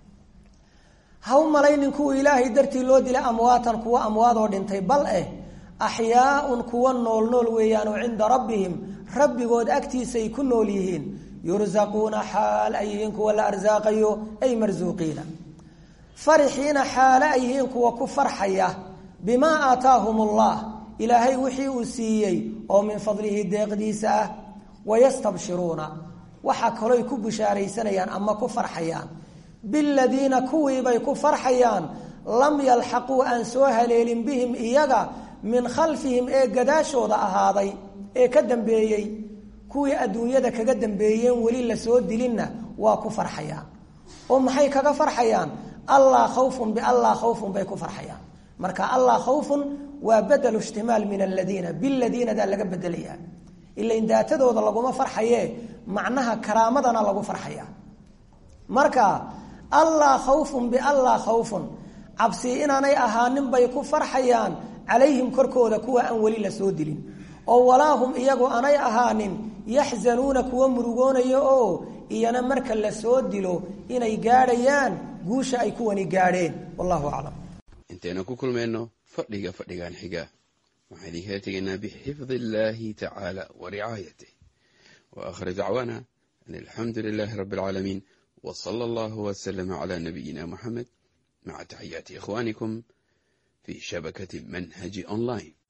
ha u malaynin kuwa ilaahay dartii loo dilay amwaatan kuwa amwaadoo dhintay bal eh axyaaun kuwa nool nool weeyaanoo cinda rabbihim rabbigood agtiisay ku nool yihiin yurzaquuna xaal ay yihiin kuwa la arsaaqayo ay marsuuqiina farixiina xaale ay yihiin kuwa ku farxaya bimaa aataahum allah ilaahay wixii uu siiyey oo min fadlihi deeqdiisa ah wayastabshiruuna waxaa kaloy ku bishaaraysanayaan ama ku farxayaan biladiina kuwiibay ku farxayaan lam yalxaquu aan soo haleelin bihim iyaga min khalfihim ee gadaashooda ahaaday ee ka dambeeyey kuwii adduunyada kaga dambeeyeen weli lasoo dilinna waa ku farxayaan oo maxay kaga farxayaan allah khawfun biallah khawfun bay ku farxayaan marka allah khawfun waa badelu ishtimaal min aladiina biladiinadaa laga bedelayaa ilain daatadooda laguma farxaye macnaha karaamadana lagu farxaya marka allah khawfun biallah khawfun cabsi inaanay ahaanin bay ku farxayaan calayhim korkooda kuwa aan weli lasoo dilin oo walaahum iyagu aanay ahaanin yaxzanuuna kuwa murugoonaya oo iyana marka lasoo dilo inay gaadhayaan guusha ay kuwani gaadheen wallahu aclam intaynu ku kulmayno fadhiga fadhigan xiga waxaan idinkala tegaynaa bixifdi illaahi tacaala wa ricaayatih wa aakhir dacwaana an alxamdu lilaahi rabbi alcaalamiin wa sala allahu wasalama calaa nabiyina muxamed maca taxiyaati ikhwaanikum fii shabakati manhaji online